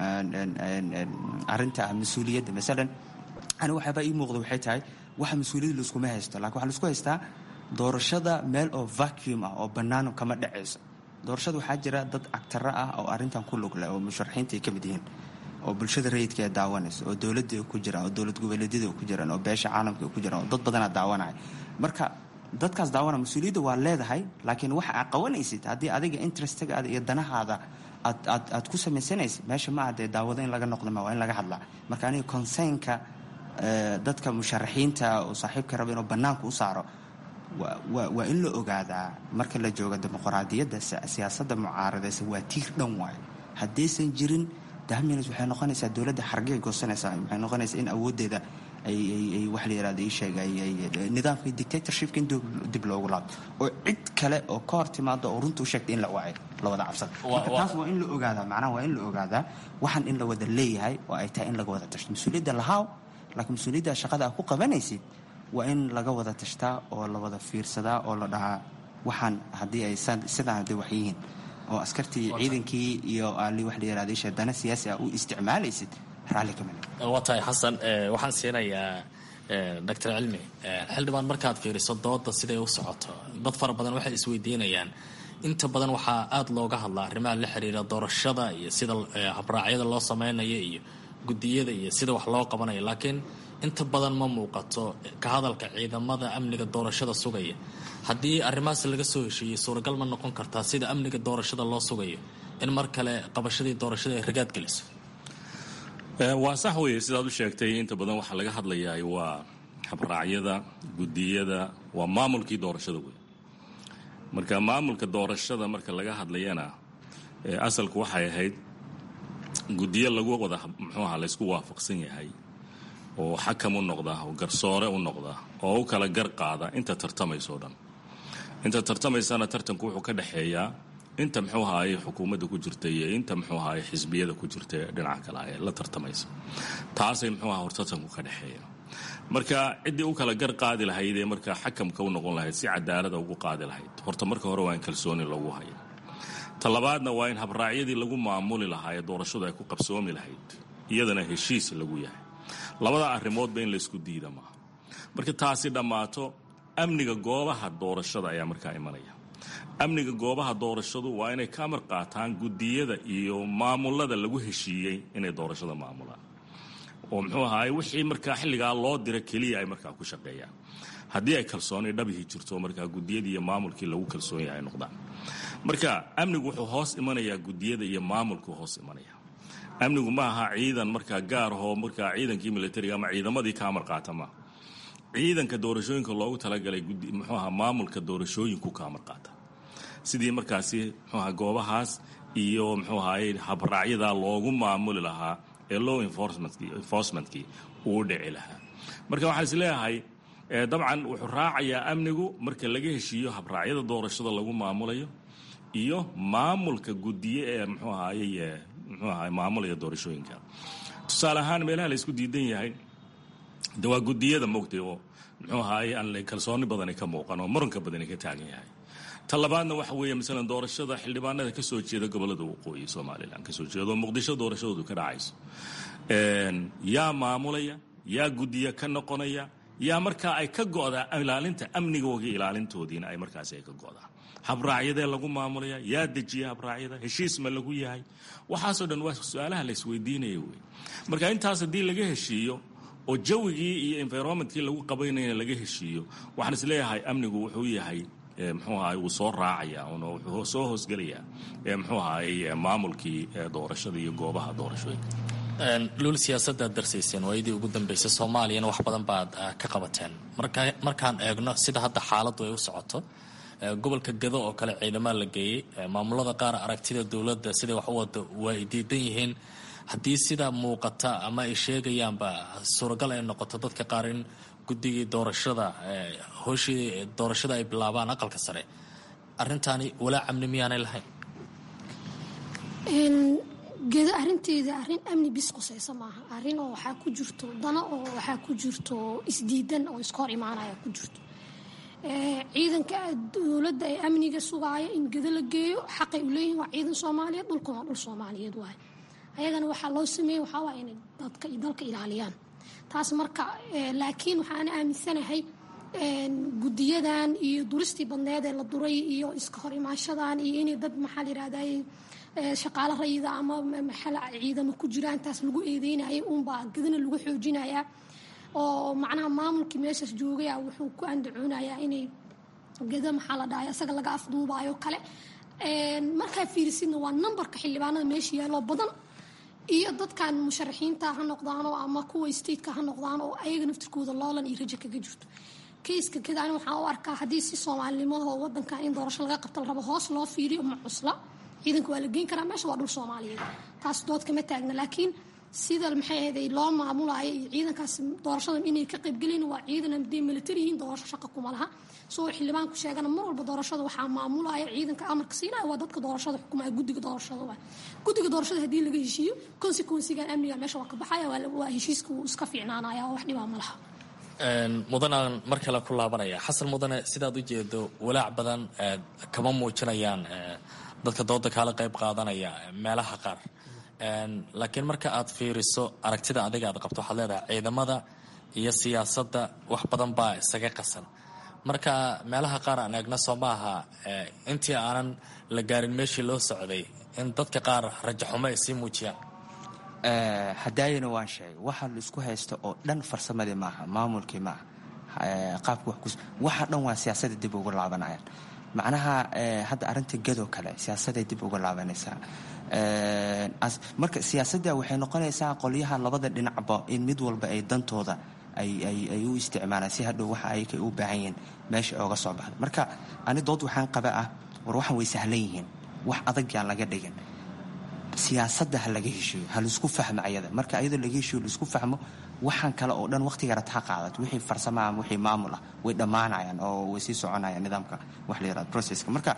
arrinta mas-uuliyadda masalan ani waxyaabaa ii muuqda waxay tahay waxa mas-uuliyadda laiskuma haysto lakin waxaa laisku haystaa doorashada meel oo vacuum ah oo bannaan kama dhacayso doorashada waxaa jira dad agtaro ah oo arrintan ku lug leh oo musharaxiinta ay ka mid yihiin oo bulshada rayidka ee daawanaysa oo dowladda ay ku jiraan oo dowlad goboleedyada ay ku jiraan oo beesha caalamka ay ku jiraan oo dad badanaa daawanaya marka dadkaas daawana mas-uuliyadda waa leedahay laakiin waxa aad qabanaysid haddii adiga interestagaada iyo danahaada aad aad aad ku samaysanaysid meesha ma adee daawado in laga noqda ma waa in laga hadlaa marka aniga consernka dadka musharaxiinta oo saaxiibka raba inuu bannaanka u saaro waa in la ogaadaa marka la joogo dimuqraadiyadda siyaasadda mucaaradaysa waa tiir dhan waayo haddaysan jirin dahminas waxay noqonaysaa dowladda xargay goosanaysaa waxay noqonaysaa in awooddeeda ay wax la yirahdo ii sheega nidaamka dictatorshipka in dib loogu laabto oo cid kale oo ka hor timaado oo runta u sheegta in la wacay la wada cabsada marka taas waa in la ogaadaa macnaha waa in la ogaadaa waxaan in la wada leeyahay oo ay tahay in laga wada tashto mas-uuliyadda lahaaw laakiin mas-uuliyadda shaqada aad ku qabanaysid waa in laga wada tashtaa oo la wada fiirsadaa oo la dhahaa waxaan haddii ay sidaan hadday wax yihiin oo askartii ciidankii iyo ali wax la yirahda isha dana siyaasi ah u isticmaalaysid raalli kama waa tahay xasan waxaan siinayaa doctor cilmi xildhibaan markaad fiiriso dooda siday u socoto dad fara badan waxay isweydiinayaan inta badan waxaa aada looga hadlaa arrimaha la xiriira doorashada iyo sida habraacyada loo sameynayo iyo guddiyada iyo sida wax loo qabanayo laakiin inta badan ma muuqato ka hadalka ciidamada amniga doorashada sugaya haddii arrimahaas laga soo heshiiyey suuragal ma noqon kartaa sida amniga doorashada loo sugayo in mar kale qabashadii doorashada ay ragaad geliso waa sax weeye sidaad u sheegtay inta badan waxaa laga hadlayaa waa habraacyada guddiyada waa maamulkii doorashada wey marka maamulka doorashada marka laga hadlayana asalku waxay ahayd guddiyo lagu wada muxuuaha laysku waafaqsan yahay oo xakam u noqda oo garsoore u noqda oo u kala gar qaada inta tartamaysoo dhan inta tartamaysana tartanku wuxuu ka dhexeeyaa inta muxuu ahaaye xukuumadda ku jirta iyo inta muxuu ahaaye xisbiyada ku jirta ee dhinaca kale ee la tartamaysa taasay muxuu aha hor tartanku ka dhexeeya marka ciddii u kala gar qaadi lahayd ee markaa xakamka u noqon lahayd si cadaalada ugu qaadi lahayd horta marka hore waa in kalsooni lagu haya ta labaadna waa in habraacyadii lagu maamuli lahaa ee doorashadu ay ku qabsoomi lahayd iyadana heshiis lagu yahay labada arrimoodba in laysku diida maaha marka taasi dhammaato amniga goobaha doorashada ayaa markaa imanaya amniga goobaha doorashadu waa inay ka amar qaataan guddiyada iyo maamulada lagu heshiiyey inay doorashada maamulaan oo muxuu ahaay wixii markaa xilligaa loo dira keliya ay markaa ku shaqeeyaan haddii ay kalsooni dhabihii jirto markaa guddiyadii iyo maamulkii lagu kalsoon yahay noqdaan marka amnigu wuxuu hoos imanayaa guddiyada iyo maamulkuu hoos imanaya amnigu ma aha ciidan markaa gaar ahoo markaa ciidankii militariga ama ciidamadii ka amar qaata maaha ciidanka doorashooyinka loogu talagalay muxuu aha maamulka doorashooyinku ka amar qaata sidii markaasi muxuu aha goobahaas iyo muxuu ahaye habraacyadaa loogu maamuli lahaa ee law enforcementkii uu dhici lahaa marka waxaan is leeyahay dabcan wuxuu raacayaa amnigu marka laga heshiiyo habraacyada doorashada lagu maamulayo iyo maamulka guddiye ee muxuu ahaye muxuu ahaye maamulaya doorashooyinka tusaale ahaan meelaha la isku diidan yahay de waa guddiyada moogtay oo muxuu ahaye aan kalsooni badani ka muuqan oo muranka badani ka taagan yahay ta labaadna waxa weeye masalan doorashada xildhibaanada ka soo jeeda gobollada waqooyi somalilan kasoo jeeda oo muqdisho doorashadoodu ka dhacayso yaa maamulaya yaa guddiya ka noqonaya yaa markaa ay ka go'daa ilaalinta amnigooga ilaalintoodiina ay markaasi ay ka go'daa habraacyadee lagu maamulaya yaa dejiya habraacyada heshiis ma lagu yahay waxaasoo dhan waa su-aalaha la isweydiinaya wey marka intaas haddii laga heshiiyo oo jawigii iyo environmentkii lagu qabaynayna laga heshiiyo waxaan is leeyahay amnigu wuxuu yahay muxuu ahaay wuu soo raacaya una wuxuu soo hoosgelayaa muxuu ahaay maamulkii doorashada iyo goobaha doorashooyinka luul siyaasadaad darsayseen waayadii ugu dambeysay soomaaliyana wax badan baad ka qabateen markaan eegno sida hadda xaaladdu ay u socoto gobolka gado oo kale ciidamaa la geeyey maamulada qaar aragtida dowladda siday wax u wado waa ay diidan yihiin haddii sidaa muuqata ama ay sheegayaanba suuragal ay noqoto dadka qaar in guddigii doorashada hooshii doorashada ay bilaabaan aqalka sare arrintaani walaa amni miyaanay lahayn gedo arinteeda arrin amni bis qusaysa maaha arrin oo waxaa ku jirto dana oo waxaa ku jirto isdiidan oo iska hor imaanaya ku jirto ciidanka dowladda ee amniga sugaaya in gedo la geeyo xaqay u leeyihin waa ciidan soomaaliyeed dhulkan waa dhul soomaaliyeed waay ayagana waxaa loo sameeyey waxaa waaya inay dadka iyo dalka ilaaliyaan taas marka laakiin waxaan aaminsanahay guddiyadan iyo duristii badneed ee la duray iyo iska hor imaanshadan iyo inay dad maxaa la yirahday shaqaalo rayida ama maxala ciidamo ku jiraan taas lagu eedeynaya unbaa gedana lagu xoojinayaa oo macnaha maamulkii meeshaas joogaya wuxuu ku andacoonayaa inay geda maxaa la dhahay asaga laga afduubayo kale markaa fiirisidna waa numberka xildhibaanada meesha yaaloo badan iyo dadkan musharaxiinta ha noqdaano ama kuwa stateka ha noqdaan oo ayaga naftirkooda loolan iyo raja kaga jirto kayska geda ani waxaan u arkaa haddii si soomaalinimada wadankan in doorasho laga qabto la rabo hoos loo fiiriyo ma cusla ciidanka waa la geyn karaa meesha waa dhul soomaaliyeed taas dood kama taagna laakiin sida maxay ahayd loo maamulayo iyo ciidankaas doorashadan inay ka qaybgelin waa ciidan hadday military yihiin doorasho shaqa kuma laha soo xildhibaanku sheegana mar walba doorashada waxaa maamulaya ciidanka amarka siinaya waa dadka doorashada xukumaya guddiga doorashada waa guddiga doorashada haddii laga heshiiyo consequensigan amniga meesha waa ka baxaya waa heshiiska wuu iska fiicnaanaya oo wax dhibaa ma laha mudanaan mar kale ku laabanaya xasan mudane sidaad u jeedo walaac badan kama muujinayaan dadka dooda kaala qayb qaadanaya meelaha qaar laakiin marka aad fiiriso aragtida adiga aad qabto waxaad leedahay ciidamada iyo siyaasadda wax badan baa isaga qasan marka meelaha qaar aan eegna soo maaha intii aanan la gaarin meeshii loo socday in dadka qaar rajaxumo ay sii muujiyaan hadaayana waan sheegay waxa la isku haysta oo dhan farsamadii maaha maamulkii maaha qaabka waxa dhan waa siyaasada dib ugu laabanayaan macnaha hadda arinta gadoo kale siyaasaday dib uga laabanaysaa marka siyaasadda waxay noqonaysaa qolyaha labada dhinacba in mid walba ay dantooda ay u isticmaalaan si hadhow waxa ay u baahan yihiin meesha ooga soo baxda marka ani dood waxaan qaba ah war waxaan way sahlan yihiin wax adag yaan laga dhigin siyaasadda ha laga heshiiyo ha laisku fahmo ayada marka ayadoo laga heshiiyo laisku fahmo waxaan kale oo dhan waqtigarat ha qaadat wixii farsamo ama wixii maamul ah way dhammaanayaan oo way sii soconayaan nidaamka wax la yirahdo processka marka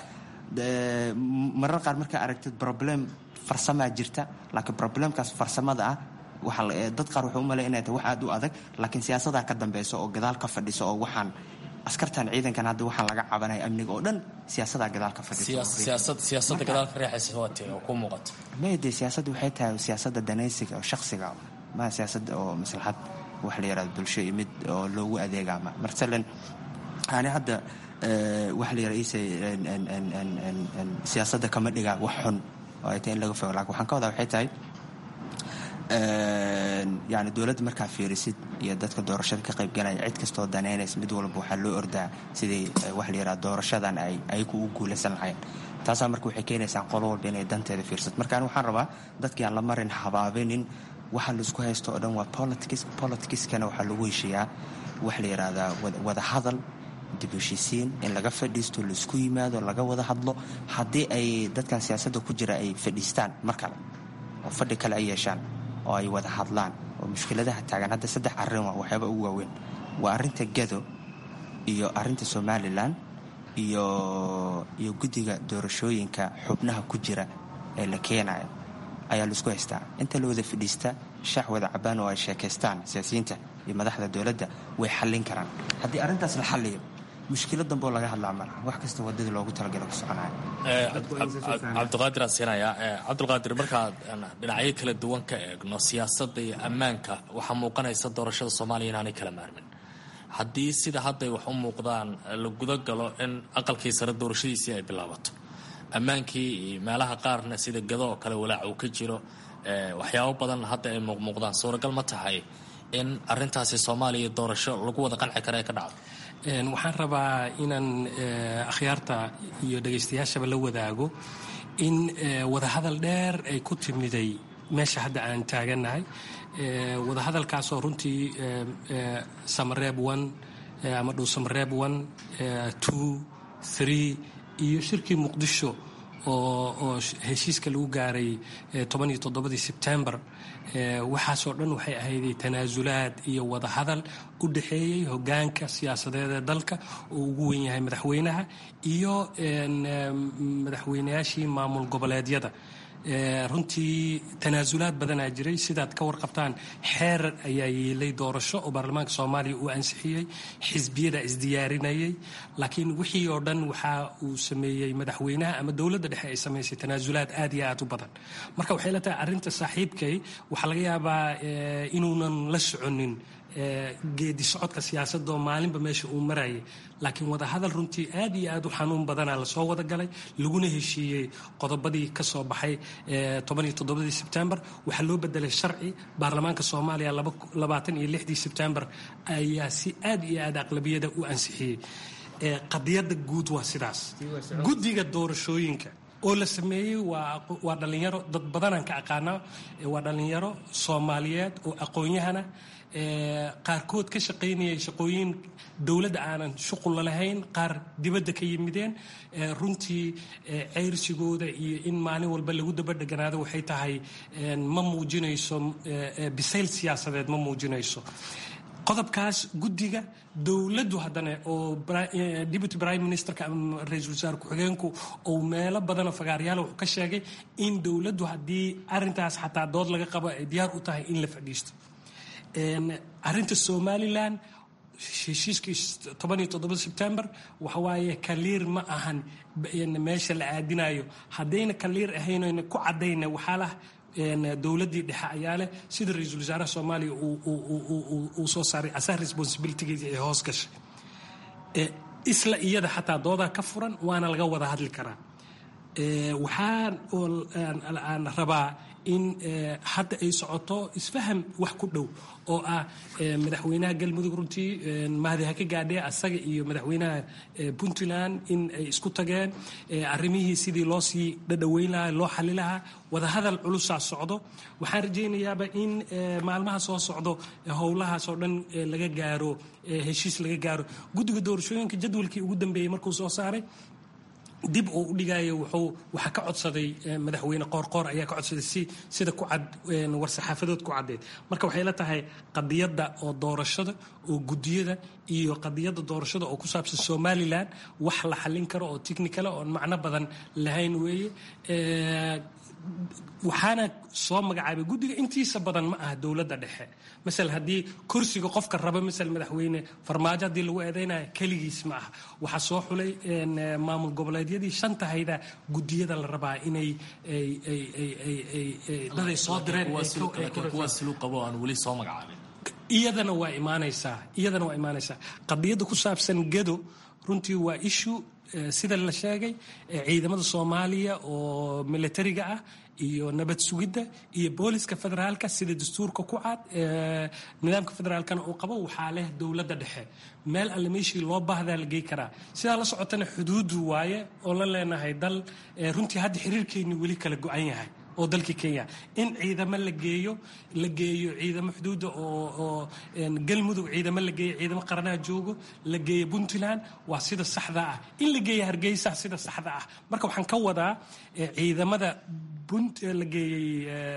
marar qaar markaa aragtid problem farsamaa jirta laakiin problemkaas farsamada ah waxa dad qaar wuxuu u malay inay tahay wax aad u adag laakiin siyaasadaa ka dambeysa oo gadaal ka fadhisa oo waxaan askartan ciidankan hadda waxaan laga cabanaya amniga oo dhan siyaasadaa gadaal ka fadhisiyaasadda gadaal ka reexaysa waate oo ku muuqato mayde siyaasadda waxay tahay siyaasadda danaysiga oo shaksiga maa siyaasada oo maslaxad wax la yaraado bulsho iyo mid oo loogu adeegaama masalan ani hadda waxa la yara siyaasadda kama dhigaa wax xun oo ay tahay in laga fogo lakin waxaan ka wadaa waxay tahay yani dowladda markaa fiirisid iyo dadka doorashada ka qaybgalaya cid kastoo danaynaysa mid walba waxaa loo ordaa sidii waxa la yaraha doorashadan ay ayagu u guulaysan lahayn taasaa marka waxay keenaysaa qolo walba inay danteeda fiirsato marka ani waxaan rabaa dadkii aan la marin habaabinin waxa laisku haysto oo dhan waa politics politicskana waxaa lagu heshiiyaa waxa la yidhaahdaa wada hadal dib heshiisiin in laga fadhiisto laisku yimaado laga wada hadlo haddii ay dadkan siyaasadda ku jira ay fadhiistaan mar kale oo fadhi kale ay yeeshaan oo ay wada hadlaan oo mushkiladaha taagan hadda saddex arrin waa waxyaaba ugu waaweyn waa arrinta gado iyo arrinta somalilan iyo iyo guddiga doorashooyinka xubnaha ku jira ee la keenayo ayaa laisku haystaa inta la wada fadhiista shaax wada cabaan oo ay sheekaystaan siyaasiyiinta iyo madaxda dowladda way xallin karaan haddii arrintaas la xalliyo mushkilo damboo laga hadlaa malaha wax kasta wadadii loogu talagalo ku soconaya cabdiqaadir aan siinayaa cabdulqaadir markaad dhinacyo kala duwan ka eegno siyaasadda iyo ammaanka waxaa muuqanaysa doorashada soomaaliya inaanay kala maarmin haddii sida hadday wax u muuqdaan la guda galo in aqalkii sare doorashadiisii ay bilaabato ammaankii iyo meelaha qaarna sida gado oo kale walaac uu ka jiro waxyaabo badan hadda ay muuqmuuqdaan suuragal ma tahay in arintaasi soomaaliya doorasho lagu wada qanci kara ee ka dhacdo waxaan rabaa inaan akhyaarta iyo dhegaystayaashaba la wadaago in wadahadal dheer ay ku timiday meesha hadda aan taagannahay wadahadalkaasoo runtii samareeb one ama dhow samareeb one two three iyo shirkii muqdisho oo heshiiska lagu gaaray toban iyo toddobadii sebtembar waxaasoo dhan waxay ahayday tanaasulaad iyo wadahadal u dhexeeyey hogaanka siyaasadeed ee dalka oo ugu wen yahay madaxweynaha iyo madaxweynayaashii maamul goboleedyada runtii tanaasulaad badanaa jiray sidaad ka warqabtaan xeer ayaa yeelay doorasho oo baarlamaanka soomaaliya uu ansixiyey xisbiyada isdiyaarinayay laakiin wixii oo dhan waxa uu sameeyey madaxweynaha ama dowladda dhexe ay samaysay tanaasulaad aad iyo aad u badan marka waxay la tahay arrinta saaxiibkay waxaa laga yaabaa inuunan la soconin geedi socodka siyaasadda oo maalinba meesha uu marayay laakiin wadahadal runtii aad iyo aad u xanuun badanaa lasoo wada galay laguna heshiiyey qodobadii ka soo baxay tobaniyo toddobadii sebtembar waxaa loo bedelay sharci baarlamaanka soomaaliya labaatan iyo lixdii sebtembar ayaa si aad iyo aad aqlabiyada u ansixiyey qadiyadda guud waa sidaas guddiga doorashooyinka oo la sameeyey waa dhallinyaro dad badanaan ka aqaana waa dhallinyaro soomaaliyeed oo aqoon-yahana qaarkood ka shaqaynayay shaqooyin dowladda aanan shuqulla lahayn qaar dibadda ka yimideen runtii ceyrsigooda iyo in maalin walba lagu dabadheganaado waxay tahay ma muujinayso bisayl siyaasadeed ma muujinayso qodobkaas guddiga dowladdu haddana oo deputy prime ministerka ama ra-iisul wasaare ku-xigeenku uu meelo badanoo fagaaryaala wuxuu ka sheegay in dowladdu haddii arrintaas xataa dood laga qabo ay diyaar u tahay in la fadhiisto arrinta somalilan heshiiskii toban iyo toddoba sebtembar waxawaaye kaliir ma ahan meesha la aadinayo haddayna kaliir ahaynayna ku caddayna waxaa lah dowladdii dhexe ayaa leh sida ra-iisul wasaaraha soomaaliya uu soo saaray asaha responsibilitygiisa ee hoos gashay isla iyada xataa doodaa ka furan waana laga wada hadli karaa waxaan rabaa in hadda ay socoto isfaham wax ku dhow oo ah madaxweynaha galmudug runtii mahdi ha ka gaadhee asaga iyo madaxweynaha puntland in ay isku tageen arrimihii sidii loo sii dhadhoweyn lahaa loo xali lahaa wadahadal culusaa socdo waxaan rajaynayaaba in maalmaha soo socdo howlahaas oo dhan laga gaaro heshiis laga gaaro guddiga doorashooyinka jadwalkii ugu dambeeyey markuu soo saaray dib uu u dhigaayo wuxuu waxaa ka codsaday madaxweyne qoorqoor ayaa ka codsaday si sida ku cad war-saxaafadood ku caddeed marka waxay la tahay qadiyadda oo doorashada oo guddiyada iyo qadiyadda doorashada oo ku saabsan somalilan wax la xallin karo oo technicala oon macno badan lahayn weeye waxaana soo magacaabay guddiga intiisa badan ma aha dowladda dhexe masal haddii kursiga qofka raba masal madaxweyne farmaajo haddii lagu eedeynayo keligiis ma aha waxaa soo xulay maamul goboleedyadii shantahayda guddiyada la rabaa inay daday soo direen iyadana waa imaanaysaa iyadana waa imaanaysaa qadiyadda ku saabsan gedo runtii waa ishu sida la sheegay ciidamada soomaaliya oo militariga ah iyo nabad sugidda iyo booliska federaalka sida dastuurka ku cad nidaamka federaalkana uu qabo waxaa leh dowladda dhexe meel alle meeshii loo baahdaa la gey karaa sidaa la socotana xuduudu waaye oo la leenahay dal runtii hadda xiriirkeenni weli kala go-an yahay oo dalkii kenya in ciidamo la geeyo la geeyo ciidamo xuduudda oo galmudug ciidamo la geeyo ciidamo qaranaha joogo la geeyo puntland waa sida saxda ah in la geeyo hargeysa sida saxda ah marka waxaan ka wadaa ciidamada la geeyey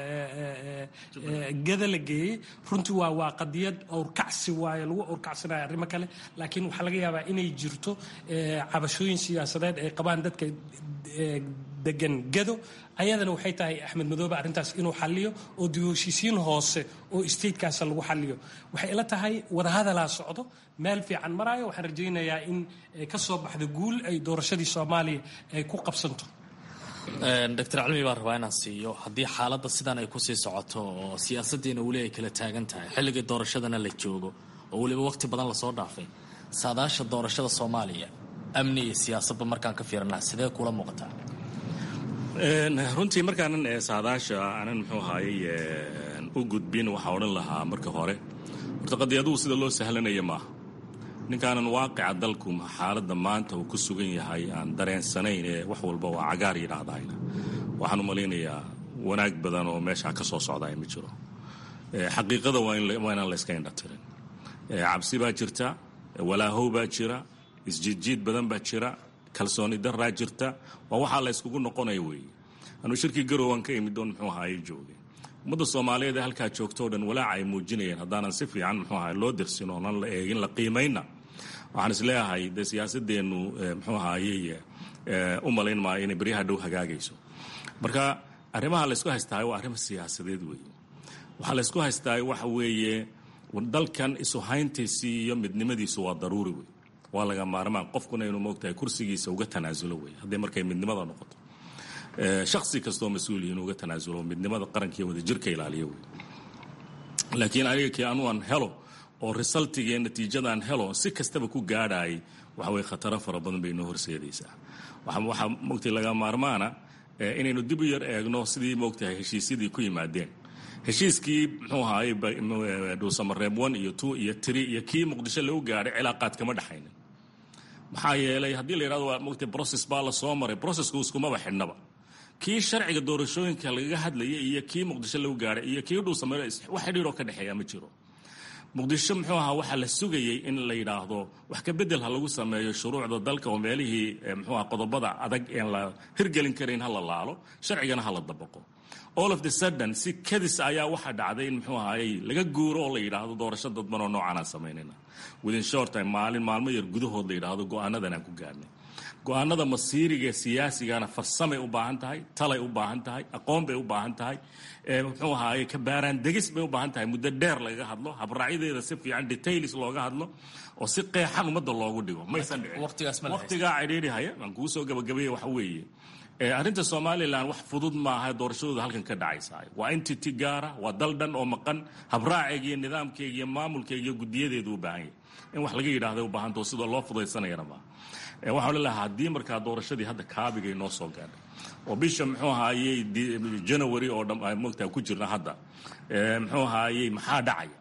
gada la geeyey runtii waa waa qadiyad awrkacsi waaye lagu awrkacsanayo arrimo kale laakiin waxaa laga yaabaa inay jirto cabashooyin siyaasadeed ay qabaan dadka degan gado ayadana waxay tahay axmed madoobe arrintaas inuu xaliyo oo dib heshiisiin hoose oo statekaas lagu xaliyo waxay ila tahay wadahadalaa socdo meel fiican maraayo waxaan rajaynayaa in ka soo baxdo guul ay doorashadii soomaaliya ay ku qabsanto doctor calmi baan rabaa inaan siiyo haddii xaaladda sidan ay kusii socoto oo siyaasaddiina weli ay kala taagan tahay xilligii doorashadana la joogo oo weliba waqti badan lasoo dhaafay saadaasha doorashada soomaaliya amni iyo siyaasadba markaan ka fiirana sidee kula muuqataa runtii markaanan saadaasha aanan muxuu ahaayey u gudbin waxaa odhan lahaa marka hore horta qadiyaduhu sida loo sahlanaya maaha ninkaanan waaqica dalku xaaladda maanta uu ku sugan yahay aan dareensanayn ee wax walba waa cagaar yidhaahdayna waxaan u malaynayaa wanaag badan oo meeshaa ka soo socdaya ma jiro xaqiiqada waa inaan la yska indhatirin cabsi baa jirta walaahow baa jira isjiidjiid badan baa jira kalsooni daraa jirta waa waxaa la yskugu noqonaya weeye anuu shirkii garowan ka imid oon muxuu ahaye joogay ummadda soomaaliyeed ee halkaa joogto o dhan walaaca ay muujinayeen haddaanan si fiican muxuu ahaye loo dirsin oonan la eegin la qiimayna waxaan is leeyahay dee siyaasadeennu muxuu ahaayey u malayn maayo inay beryaha dhow hagaagayso marka arrimaha laysku haystahay waa arrimo siyaasadeed weeye waxaa laysku haystahay waxa weeye dalkan isuhayntiisii iyo midnimadiisu waa daruuri wey waa laga maarmaan qofkuna inuu moogtahay kursigiisa uga tanaasulo wey hadday markay midnimada noqoto shaksi kastoo mas-uul inuu uga tanaasulo midnimada qarankiiyo wadajirka ilaaliyo wey laakiin aniga kii anuan helo oo resultigee natiijadaan helo si kastaba ku gaadhaayay waxa weye khataro fara badan bay inoo horseedaysaa waxaa moogtay laga maarmaana inaynu dib u yar eegno sidii moogtahay heshiisyadii ku yimaadeen heshiiskii muxuu ahaayey dhuusamareeb one iyo two iyo three iyo kii muqdisho lagu gaadhay cilaaqaad kama dhexaynin maxaa yeelay haddii la yidhahdo waa moogtay process baa la soo maray processku iskumaba xidhnaba kii sharciga doorashooyinka lagaga hadlayay iyo kii muqdisho lagu gaadhay iyo kii dhuusamare wax xidhiiroo ka dhexeeya ma jiro muqdisho muxuu ahaa waxaa la sugayey in la yidhaahdo wax ka bedel ha lagu sameeyo shuruucda dalka oo meelihii muxuu aha qodobada adag een la hirgelin karayn ha la laalo sharcigana ha la dabaqo all of the sudden si kadis ayaa waxaa dhacday in muxuu ahaayey laga guuro oo la yidhaahdo doorasho dadban oo noocanaan samaynayna within short time maalin maalmo yar gudahood la yidhaahdo go-aanadan aan ku gaarnay go-aanada masiiriga siyaasigana farsamay u baahan tahay talay u baahan tahay aqoon bay u baahan tahay muxuu ahaaye kabaaraan degis bay u baahan tahay muddo dheer lagaga hadlo habraacyadeeda si fiican details looga hadlo oo si qeexan ummadda loogu dhigo maysan dhicin waqtigaa cidhiidhihaya aan kuu soo gabagabeeya waxa weeye arrinta somalilan wax fudud maaha doorashadooda halkan ka dhacaysa waa entity gaara waa dal dhan oo maqan habraaceega iyo nidaamkeega iyo maamulkeega iyo gudiyadeedu u baahan yahay in wax laga yidhahda u baahantao sidoo loo fudaysanayana maaha waxaan lelahaa haddii markaa doorashadii hadda kaabigay noo soo gaadhay oo bisha muxuu ahaayey january oo dhan mogtaa ku jirna hadda muxuu ahaayey maxaa dhacaya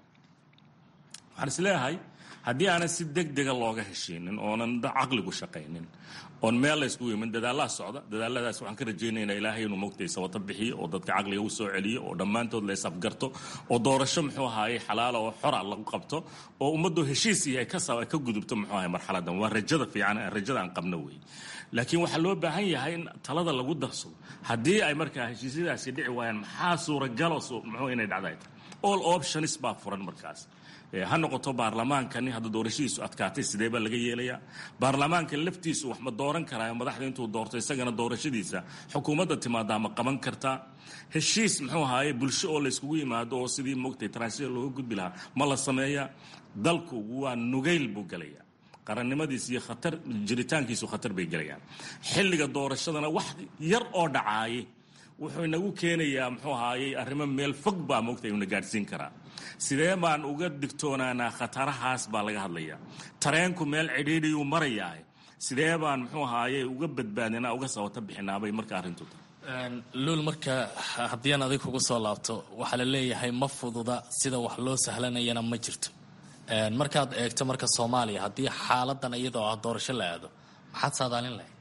waxaan is leeyahay haddii aanan si deg dega looga heshiinin oonan caqligu shaqaynin oon meel la yskugu yimin dadaalaa socda dadaaladaas waxaan ka rajaynaynaa ilaahay inuu mogtay sabato bixiyo oo dadka caqliga u soo celiyo oo dhammaantood la isafgarto oo doorasho muxuu ahaayey xalaala oo xora lagu qabto oo ummaddu heshiis iyo ay ka gudubto muxuu ahay marxaladan waa rajada fiican rajada aan qabno wey laakiin waxaa loo baahan yahay in talada lagu darsado haddii ay markaa heshiisyadaasi dhici waayaan maxaa suuragalo muxuu inay dhacday all options baa furan markaas ha noqoto baarlamaankani hadda doorashadiisu adkaatay sidee baa laga yeelayaa baarlamaanka laftiisu wax ma dooran karaa madaxda intuu doorto isagana doorashadiisa xukuumadda timaadaa ma qaban kartaa heshiis muxuu ahaaye bulsho oo layskugu yimaado oo sidii mogtay transition looga gudbi lahaa ma la sameeyaa dalku waa nugayl buu gelayaa qarannimadiis iyo khatar jiritaankiisu khatar bay gelayaan xilliga doorashadana wax yar oo dhacaayay wuxuu inagu keenayaa muxuu ahaayey arrimo meel fog baa mogtay una gaadhsiin karaa sidee baan uga digtoonaanaa khatarahaas baa laga hadlayaa tareenku meel cidhiidhiyuu marayaa sidee baan muxuu ahaayey uga badbaadinaa uga sabata bixinaabay marka arrintu tahay luul marka haddii aan adig kugu soo laabto waxaa la leeyahay ma fududa sida wax loo sahlanayana ma jirto markaad eegto marka soomaaliya haddii xaaladan iyadoo ah doorasho la aado maxaad saadaalin lahayd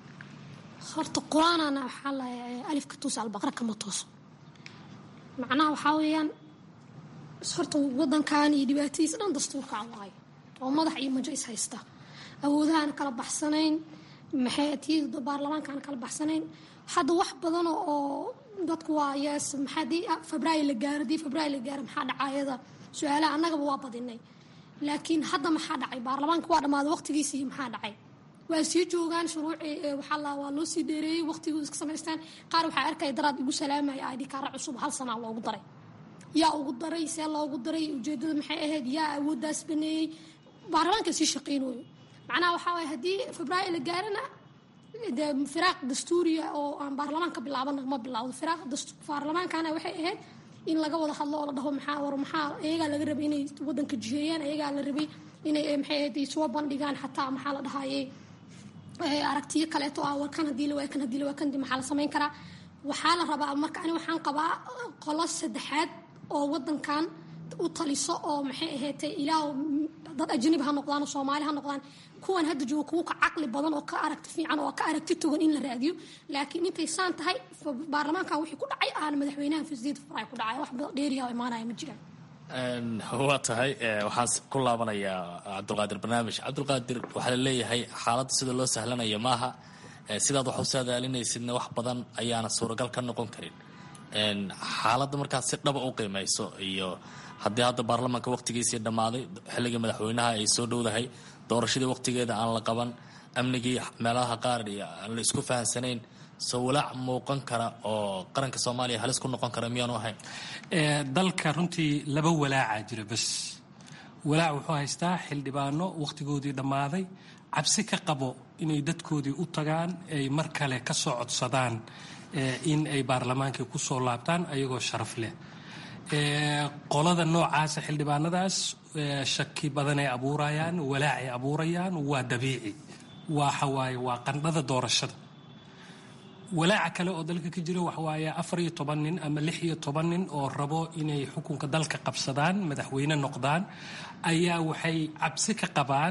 horta qur-aanana waxaa lahay alifka tuusa albaqra kama tooso macnaha waxaa weeyaan horta wadankan iyo dhibaatadiisa dhan dastuurka waayo oo madax iyo majo is haysta awoodahaan kala baxsanayn maxaytiyada baarlamaankaan kala baxsanayn hadda wax badan oo dadku waa yees maxaadii febraayo la gaaro dii febraayo la gaaro maxaa dhacayada su-aalaha annagaba waa badinay laakiin hadda maxaa dhacay baarlamaanka waa dhammaaday waqtigiisii maxaa dhacay waa sii joogaan shuruuci waxaa la waa loo sii dheereeyey waqtigooda iska samaystaan qaar waxaa arkaya daraad igu salaamaya id kaara cusub hal sanaa loogu daray yaa ugu daray see loogu daray ujeedada maxay ahayd yaa awooddaas baneeyey baarlamaanka sii shaqaynooyo macnaha waxaa waaya haddii febraayo la gaarana dee firaaq dastuuriya oo aan baarlamaanka bilaabana ma bilaawdo firaaq baarlamaankana waxay ahayd in laga wada hadlo oo la dhaho maxaa war maxaa iyagaa laga rabay inay wadanka jiheeyaan iyagaa la rabay inay maxay ahayd soo bandhigaan xataa maxaa la dhahayey aragtiyo kaleeto ah war kan hadii la waay kan hadii la waay kan maxaa la samayn karaa waxaa la rabaa marka ani waxaan qabaa qolo saddexaad oo wadankan u taliso oo maxay ahaatay ilaah dad ajnabi ha noqdaan oo soomaali ha noqdaan kuwan hadda jooga kuwa ka caqli badan oo ka aragti fiican oo ka aragti togan in la raadiyo laakiin intay saan tahay baarlamaankan wixii ku dhacay aana madaxweynaha fasiid faray ku dhacay wax dheeriya oo imaanaya ma jiraan waa tahay waxaan ku laabanayaa cabdulqaadir barnaamij cabdulqaadir waxaa la leeyahay xaaladda sida loo sahlanaya maaha sidaad wax u saadaalinaysidna wax badan ayaana suuragal ka noqon karin xaaladda markaad si dhaba u qiimayso iyo haddii hadda baarlamaanka waqtigiisii dhammaaday xilligii madaxweynaha ay soo dhowdahay doorashadii waqtigeeda aan la qaban amnigii meelaha qaar aan la isku fahansanayn soo walaac muuqan kara oo qaranka soomaaliya halis ku noqon kara miyaanu ahayn dalka runtii laba walaaca jira bas walaac wuxuu haystaa xildhibaano wakhtigoodii dhammaaday cabsi ka qabo inay dadkoodii u tagaan ay mar kale ka soo codsadaan in ay baarlamaankii ku soo laabtaan ayagoo sharaf leh qolada noocaasa xildhibaanadaas shaki badan ay abuurayaan walaac ay abuurayaan waa dabiici waxa waaye waa qandhada doorashada walaaca kale oo dalka ka jira waxawaaye afar iyo toban nin ama lix iyo toban nin oo rabo inay xukunka dalka qabsadaan madaxweyne noqdaan ayaa waxay cabsi ka qabaan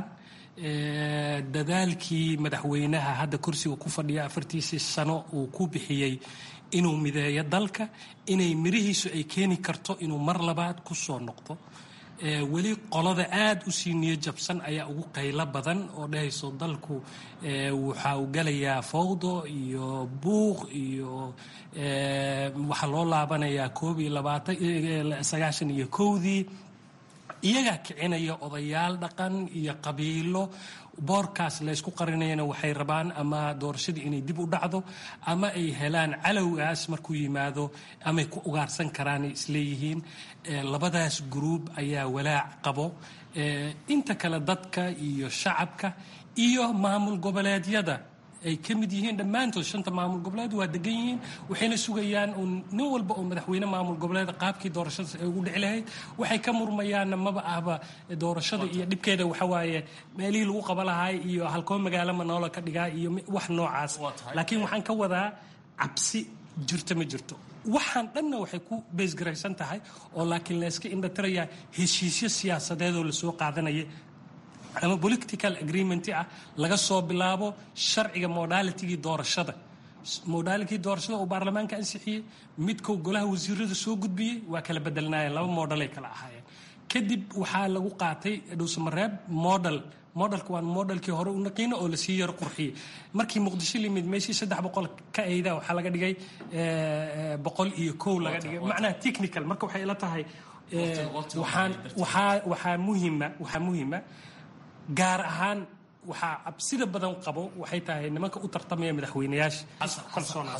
dadaalkii madaxweynaha hadda kursiga ku fadhiya afartiisii sano uu ku bixiyey inuu mideeyo dalka inay mirihiisu ay keeni karto inuu mar labaad ku soo noqdo weli qolada aada u sii niyo jabsan ayaa ugu qaylo badan oo dhahayso dalku waxa uu galayaa fawdo iyo buuq iyo waxaa loo laabanayaa koob iyo labaatan sagaashan iyo kowdii iyagaa kicinaya odayaal dhaqan iyo qabiilo boorkaas laysku qarinayana waxay rabaan ama doorashadii inay dib u dhacdo ama ay helaan calowgaas markuu yimaado amay ku ugaarsan karaanay isleeyihiin labadaas gruub ayaa walaac qabo inta kale dadka iyo shacabka iyo maamul goboleedyada ay ka mid yihiin dhammaantood shanta maamul goboleed waa degan yihiin waxayna sugayaan uun nin walba oo madaxweyne maamul goboleed qaabkii doorashadaas ay ugu dhici lahayd waxay ka murmayaanna maba ahba doorashada iyo dhibkeeda waxa waaye meelihii lagu qaba lahaay iyo halkoo magaalo manoola ka dhigaa iyo wax noocaas laakiin waxaan ka wadaa cabsi jirto ma jirto waxaan dhanna waxay ku beesgaraysan tahay oo laakiin layska indhatirayaa heshiisyo siyaasadeedoo lasoo qaadanaya ama political agreement ah laga soo bilaabo sharciga modalitigii doorashada modalitigii doorashada oo baarlamaanka ansixiyey midkou golaha wasiirada soo gudbiyey waa kala bedelnaayeen laba modelay kala ahaayeen kadib waxaa lagu qaatay dhowsamareeb model modelka waa modelkii hore u naqiino oo lasii yaro qurxiyey markii muqdisho limid meeshii saddex boqol ka ayda waxaa laga dhigay boqol iyo kow laga dhigay macnaha technical marka waxay ila tahay waxaan waxaa waxaa muhima waxaa muhima gaar ahaan waxaa cabsida badan qabo waxay tahay nimanka u tartamaya madaxweynayaasha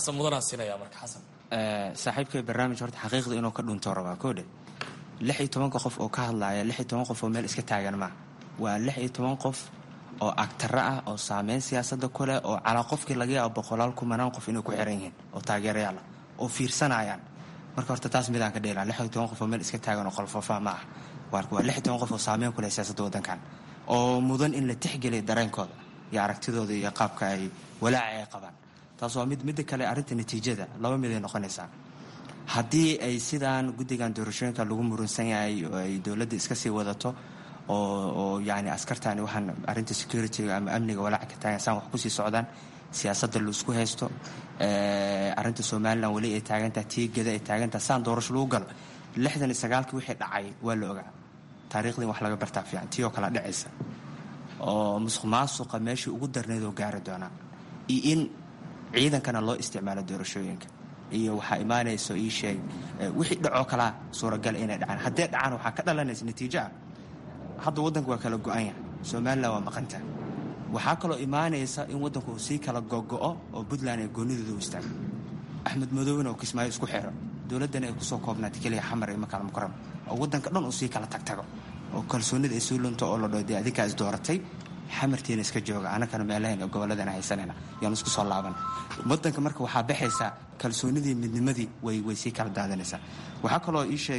saaxiibkay barnaamij horta xaqiiqda inuu ka dhunto rabaa koodhe lix iyo tobanka qof oo ka hadlaaya lix iyo toban qof oo meel iska taagan maaha waa lix iyo toban qof oo agtaro ah oo saameyn siyaasadda ku leh oo calaa qofkii laga yaabo boqolaal kumanaan qof inay ku xiran yihiin oo taageerayaal ah oo fiirsanayaan marka horta taas midaan ka dheelaa lix iyo toban qof oo meel iska taagan oo qolfoofa ma ah waa lix iyo toban qof oo saameyn ku leh siyaasadda waddankan oo mudan in la tixgeliya dareenkooda iyo aragtidooda iyo qaabka ay walaaca ay qabaan taas waa mid midda kale arrinta natiijada laba mid ay noqonaysaa haddii ay sidaan guddigan doorashooyinka lagu murunsan yahay oo ay dowladda iska sii wadato oo yani askartani waxaan arrinta securityga ama amniga walaaca ka taagan saan wax kusii socdaan siyaasadda laisku haysto arrinta somalilan weli ay taagantaha tiigada ay taagantaha saan doorasho lagu galo lixdan iyo sagaalkii wixii dhacay waa la ogaa taariikhdii wax laga bartaa fiican tii oo kale dhacaysa oo musuq maasuqa meeshii ugu darneyd oo gaari doonaa iyo in ciidankana loo isticmaalo doorashooyinka iyo waxaa imaanayso ii sheeg wixii dhacoo kalaa suuragal inay dhacaan haddee dhacaan waxaa ka dhalanaysa natiijo ah hadda waddanku waa kala go-an yahay somalilan waa maqanta waxaa kaloo imaanaysa in waddanku uu sii kala gogo-o oo puntland ay goonidooda u istaago axmed madoobena oo kismaayo isku xiro dowladdana ay kusoo koobnaatay keliya xamar iyo makaal mukaram oo waddanka dhan uu sii kala tagtago oo kalsoonida ay sii lunto oo la dho dee adinkaa is dooratay xamartiina iska jooga anakana meelahayn oo gobolladana haysanayna yaan isku soo laaban waddanka marka waxaa baxaysaa kalsoonidii midnimadii way way sii kala daadanaysaa waxaa kaloo ii sheeg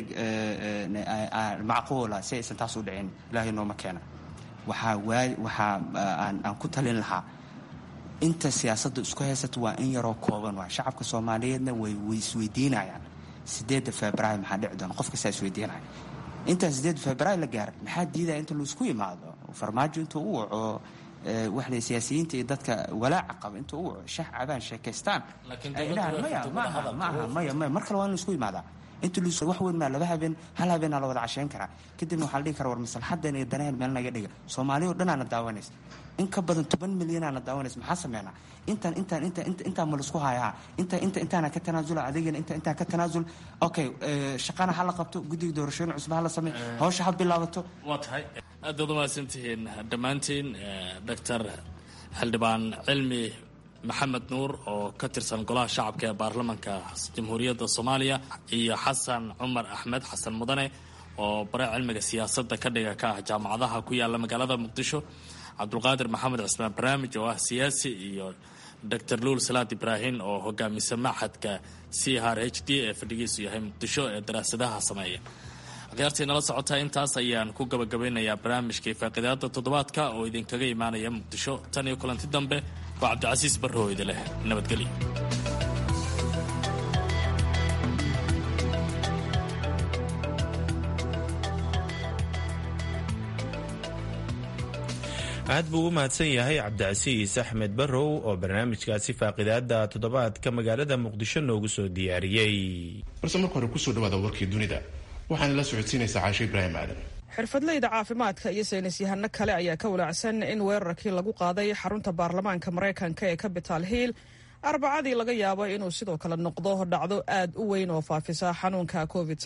macquula si aysan taas u dhicin ilaahay nooma keena waxaa waa waxaa aan ku talin lahaa inta siyaasadda isku haysato waa in yaroo kooban waa shacabka soomaaliyeedna way way isweydiinayaan sideedda februaar maxaa dhici doona qof kastaa isweydiinaya intaan sideedda februaar la gaaran maxaa diidaya inta laisku yimaado farmaajo intuu u waco waxle siyaasiyiinta iyo dadka walaaca qaba intuu u waco shax cabaan sheekaystaan ay dhahaan maya maaha maaha maya maya mar kale waa in laisku yimaadaa inta lus wax weyn maa laba habeen hal habeenaa la wada casheyn karaa kadibna waxaa la dhihi karaa war maslaxadan iyo danaheen meel naga dhiga soomaaliya oo dhan aana daawanaysa in ka badan toban milyan aana daawanaysa maxaa sameynaa intaan intaan inta inta intaan ma laisku hayaa inta inta intaana ka tanaasula adigana inta intaan ka tanaasul okay shaqana ha la qabto guddiga doorashooyin cusub ha la sameey hawsha ha bilaabato waa tahay aad baad umahadsantihiin dhammaantiin doctor xildhibaan cilmi maxamed nuur oo ka tirsan golaha shacabka ee baarlamanka jamhuuriyadda soomaaliya iyo xasan cumar axmed xasan mudane oo bare cilmiga siyaasadda ka dhiga ka ah jaamacadaha ku yaala magaalada muqdisho cabdulqaadir maxamed cismaan barnaamij oo ah siyaasi iyo doctor luul salaad ibraahin oo hogaamisa maxadka c r h d ee fadhigiisu yahay muqdisho ee daraasadaha sameeya akhyaartii nala socotaa intaas ayaan ku gabagabeynayaa barnaamijkai faaqidaada toddobaadka oo idinkaga imaanaya muqdisho tan iyo kulanti dambe waa cabdicasiis barrow idi leh nabadgelyo aad buu u mahadsan yahay cabdicasiis axmed barrow oo barnaamijkaasi faaqidaada toddobaadka magaalada muqdisho noogu soo diyaariyey balse marka hore kusoo dhawaada warkii dunida waxaana la socodsiinaysaa caasho ibraahim aadan xirfadleyda caafimaadka iyo saynis yahano kale ayaa ka walaacsan in weerarkii lagu qaaday xarunta baarlamaanka maraykanka ee capital hill arbacadii laga yaabo inuu sidoo kale noqdo dhacdo aad u weyn oo faafisa xanuunka covid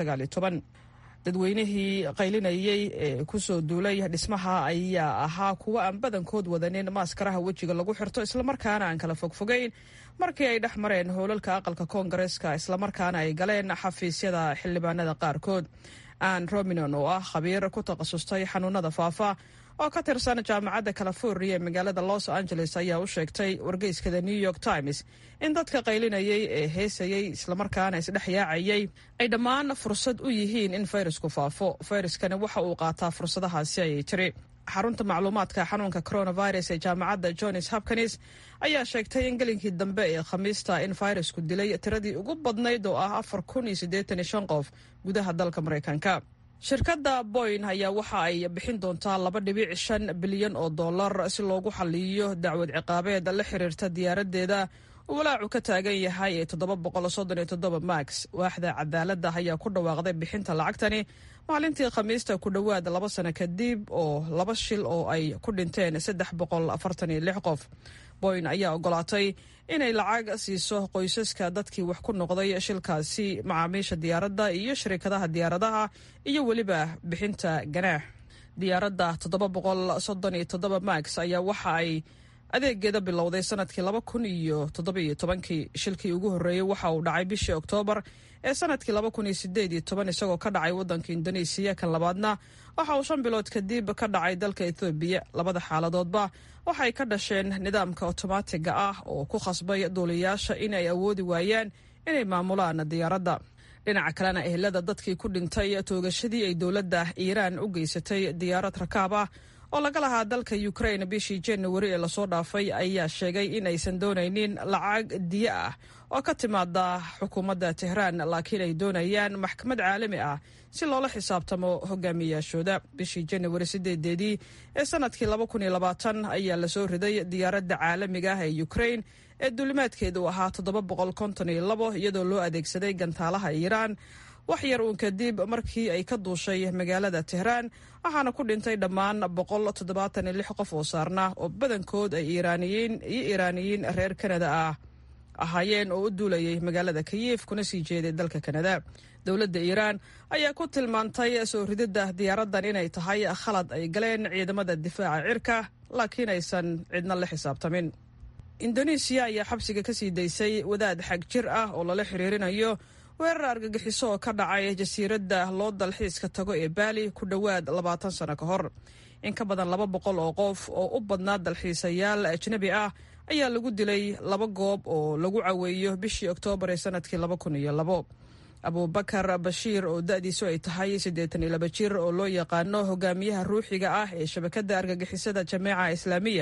dadweynihii qaylinayey ee kusoo duulay dhismaha ayaa ahaa kuwo aan badankood wadanin maaskaraha wejiga lagu xirto islamarkaana aan kala fogfogeyn markii ay dhex mareen howlalka aqalka koongareeska islamarkaana ay galeen xafiisyada xildhibaanada qaarkood ann rominon oo ah khabiir ku takhasustay xanuunada faafa oo ka tirsan jaamacadda california ee magaalada los angeles ayaa u sheegtay wargeyskada new york times in dadka qaylinayay ee heesayey islamarkaana isdhex yaacayay ay dhammaan fursad u yihiin in fayrasku faafo fayraskani waxa uu qaataa fursadahaasi ayay tiri xarunta macluumaadka xanuunka coronavirus ee jaamacadda johns hopkins ayaa sheegtay in gelinkii dambe ee khamiista in fayrasku dilay tiradii ugu badnayd oo ah afar kun iyo siddeetan iyo shan qof gudaha dalka maraykanka shirkadda boyn ayaa waxa ay bixin doontaa laba dhibic shan bilyan oo dollar si loogu xaliyo dacwad ciqaabeed la xiriirta diyaaraddeeda uu walaacu ka taagan yahay ee toddoba boqol soddon iyo toddoba max waaxda cadaaladda ayaa ku dhawaaqday bixinta lacagtani maalintii khamiista ku dhowaad laba sano kadib oo laba shil oo ay ku dhinteen saddex boqol afartan iyo lix qof boyn ayaa ogolaatay inay lacag siiso qoysaska dadkii wax ku noqday shilkaasi macaamiisha diyaaradda iyo shirikadaha diyaaradaha iyo weliba bixinta ganaax diyaaradda toddoba boqol soddon iyo toddoba max ayaa waxa ay adeegeeda bilowday sanadkii laba kun iyo toddobiyo tobankii shilkii ugu horreeyey waxa uu dhacay bishii oktoobar ee sanadkii laba kun iyo sideed iyo toban isagoo ka dhacay waddanka indonesiya kan labaadna waxa uu shan bilood kadib ka dhacay dalka ethoobiya labada xaaladoodba waxay ka dhasheen nidaamka otomaatiga ah oo ku khasbay duuliyaasha in ay awoodi waayaan inay maamulaan diyaaradda dhinaca kalena ehelada dadkii ku dhintay toogashadii ay dowladda iiraan u geysatay diyaarad rakaab ah oo laga lahaa dalka ukrain bishii januari ee lasoo dhaafay ayaa sheegay in aysan doonaynin lacag diyo ah oo ka timaada xukuumadda tehraan laakiin ay doonayaan maxkamad caalami ah si loola xisaabtamo hogaamiyayaashooda bishii januari sideedeedii ee sanadkii laba kun iyo labaatan ayaa lasoo riday diyaaradda caalamiga ah ee ukrain ee duulimaadkeedu ahaa toddoba boqol konton iyo labo iyadoo loo adeegsaday gantaalaha iiraan wax yar uun kadib markii ay ka duushay magaalada tehraan waxaana ku dhintay dhammaan boqol toddobaatan iyo lix qof oo saarna oo badankood ay iiraaniyiin iyo iiraaniyiin reer kanada ah ahaayeen oo u duulayay magaalada kayif kuna sii jeeday dalka kanada dowladda iiraan ayaa ku tilmaantay soo rididda diyaaraddan inay tahay khalad ay galeen ciidamada difaaca cirka laakiin aysan cidna la xisaabtamin indonesiya ayaa xabsiga ka sii daysay wadaad xag jir ah oo lala xiriirinayo weerar argagixiso oo ka dhacay jasiiradda loo dalxiiska tago ee baali ku dhowaad labaatan sano ka hor in ka badan laba boqol oo qof oo u badnaa dalxiisayaal ajnabi ah ayaa lagu dilay laba goob oo lagu caweeyo bishii oktoobar ee sanadkii laba kun iyo labo abubakar bashiir oo da-diisu ay tahay siddeetan iyo laba jir oo loo yaqaano hogaamiyaha ruuxiga ah ee shabakadda argagixisada jameeca islaamiya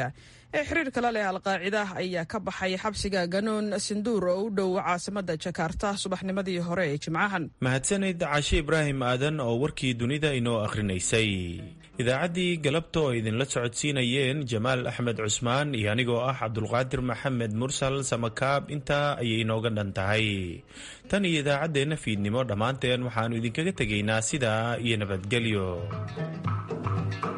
ee xiriirka la leh alqaacida ayaa ka baxay xabsiga ganuun sinduur oo u dhow caasimada jakarta subaxnimadii hore ee jimcahan mahadsanid cashe ibraahim aadan oo warkii dunida inoo akhrinaysay idaacaddii galabta oo idinla socodsiinayeen jamaal axmed cusmaan iyo anigoo ah cabdulqaadir maxamed mursal samakaab intaa ayay inooga dhan tahay tan iyo idaacaddeenna fiidnimo dhammaanteen waxaannu idinkaga tegaynaa sidaa iyo nabadgelyo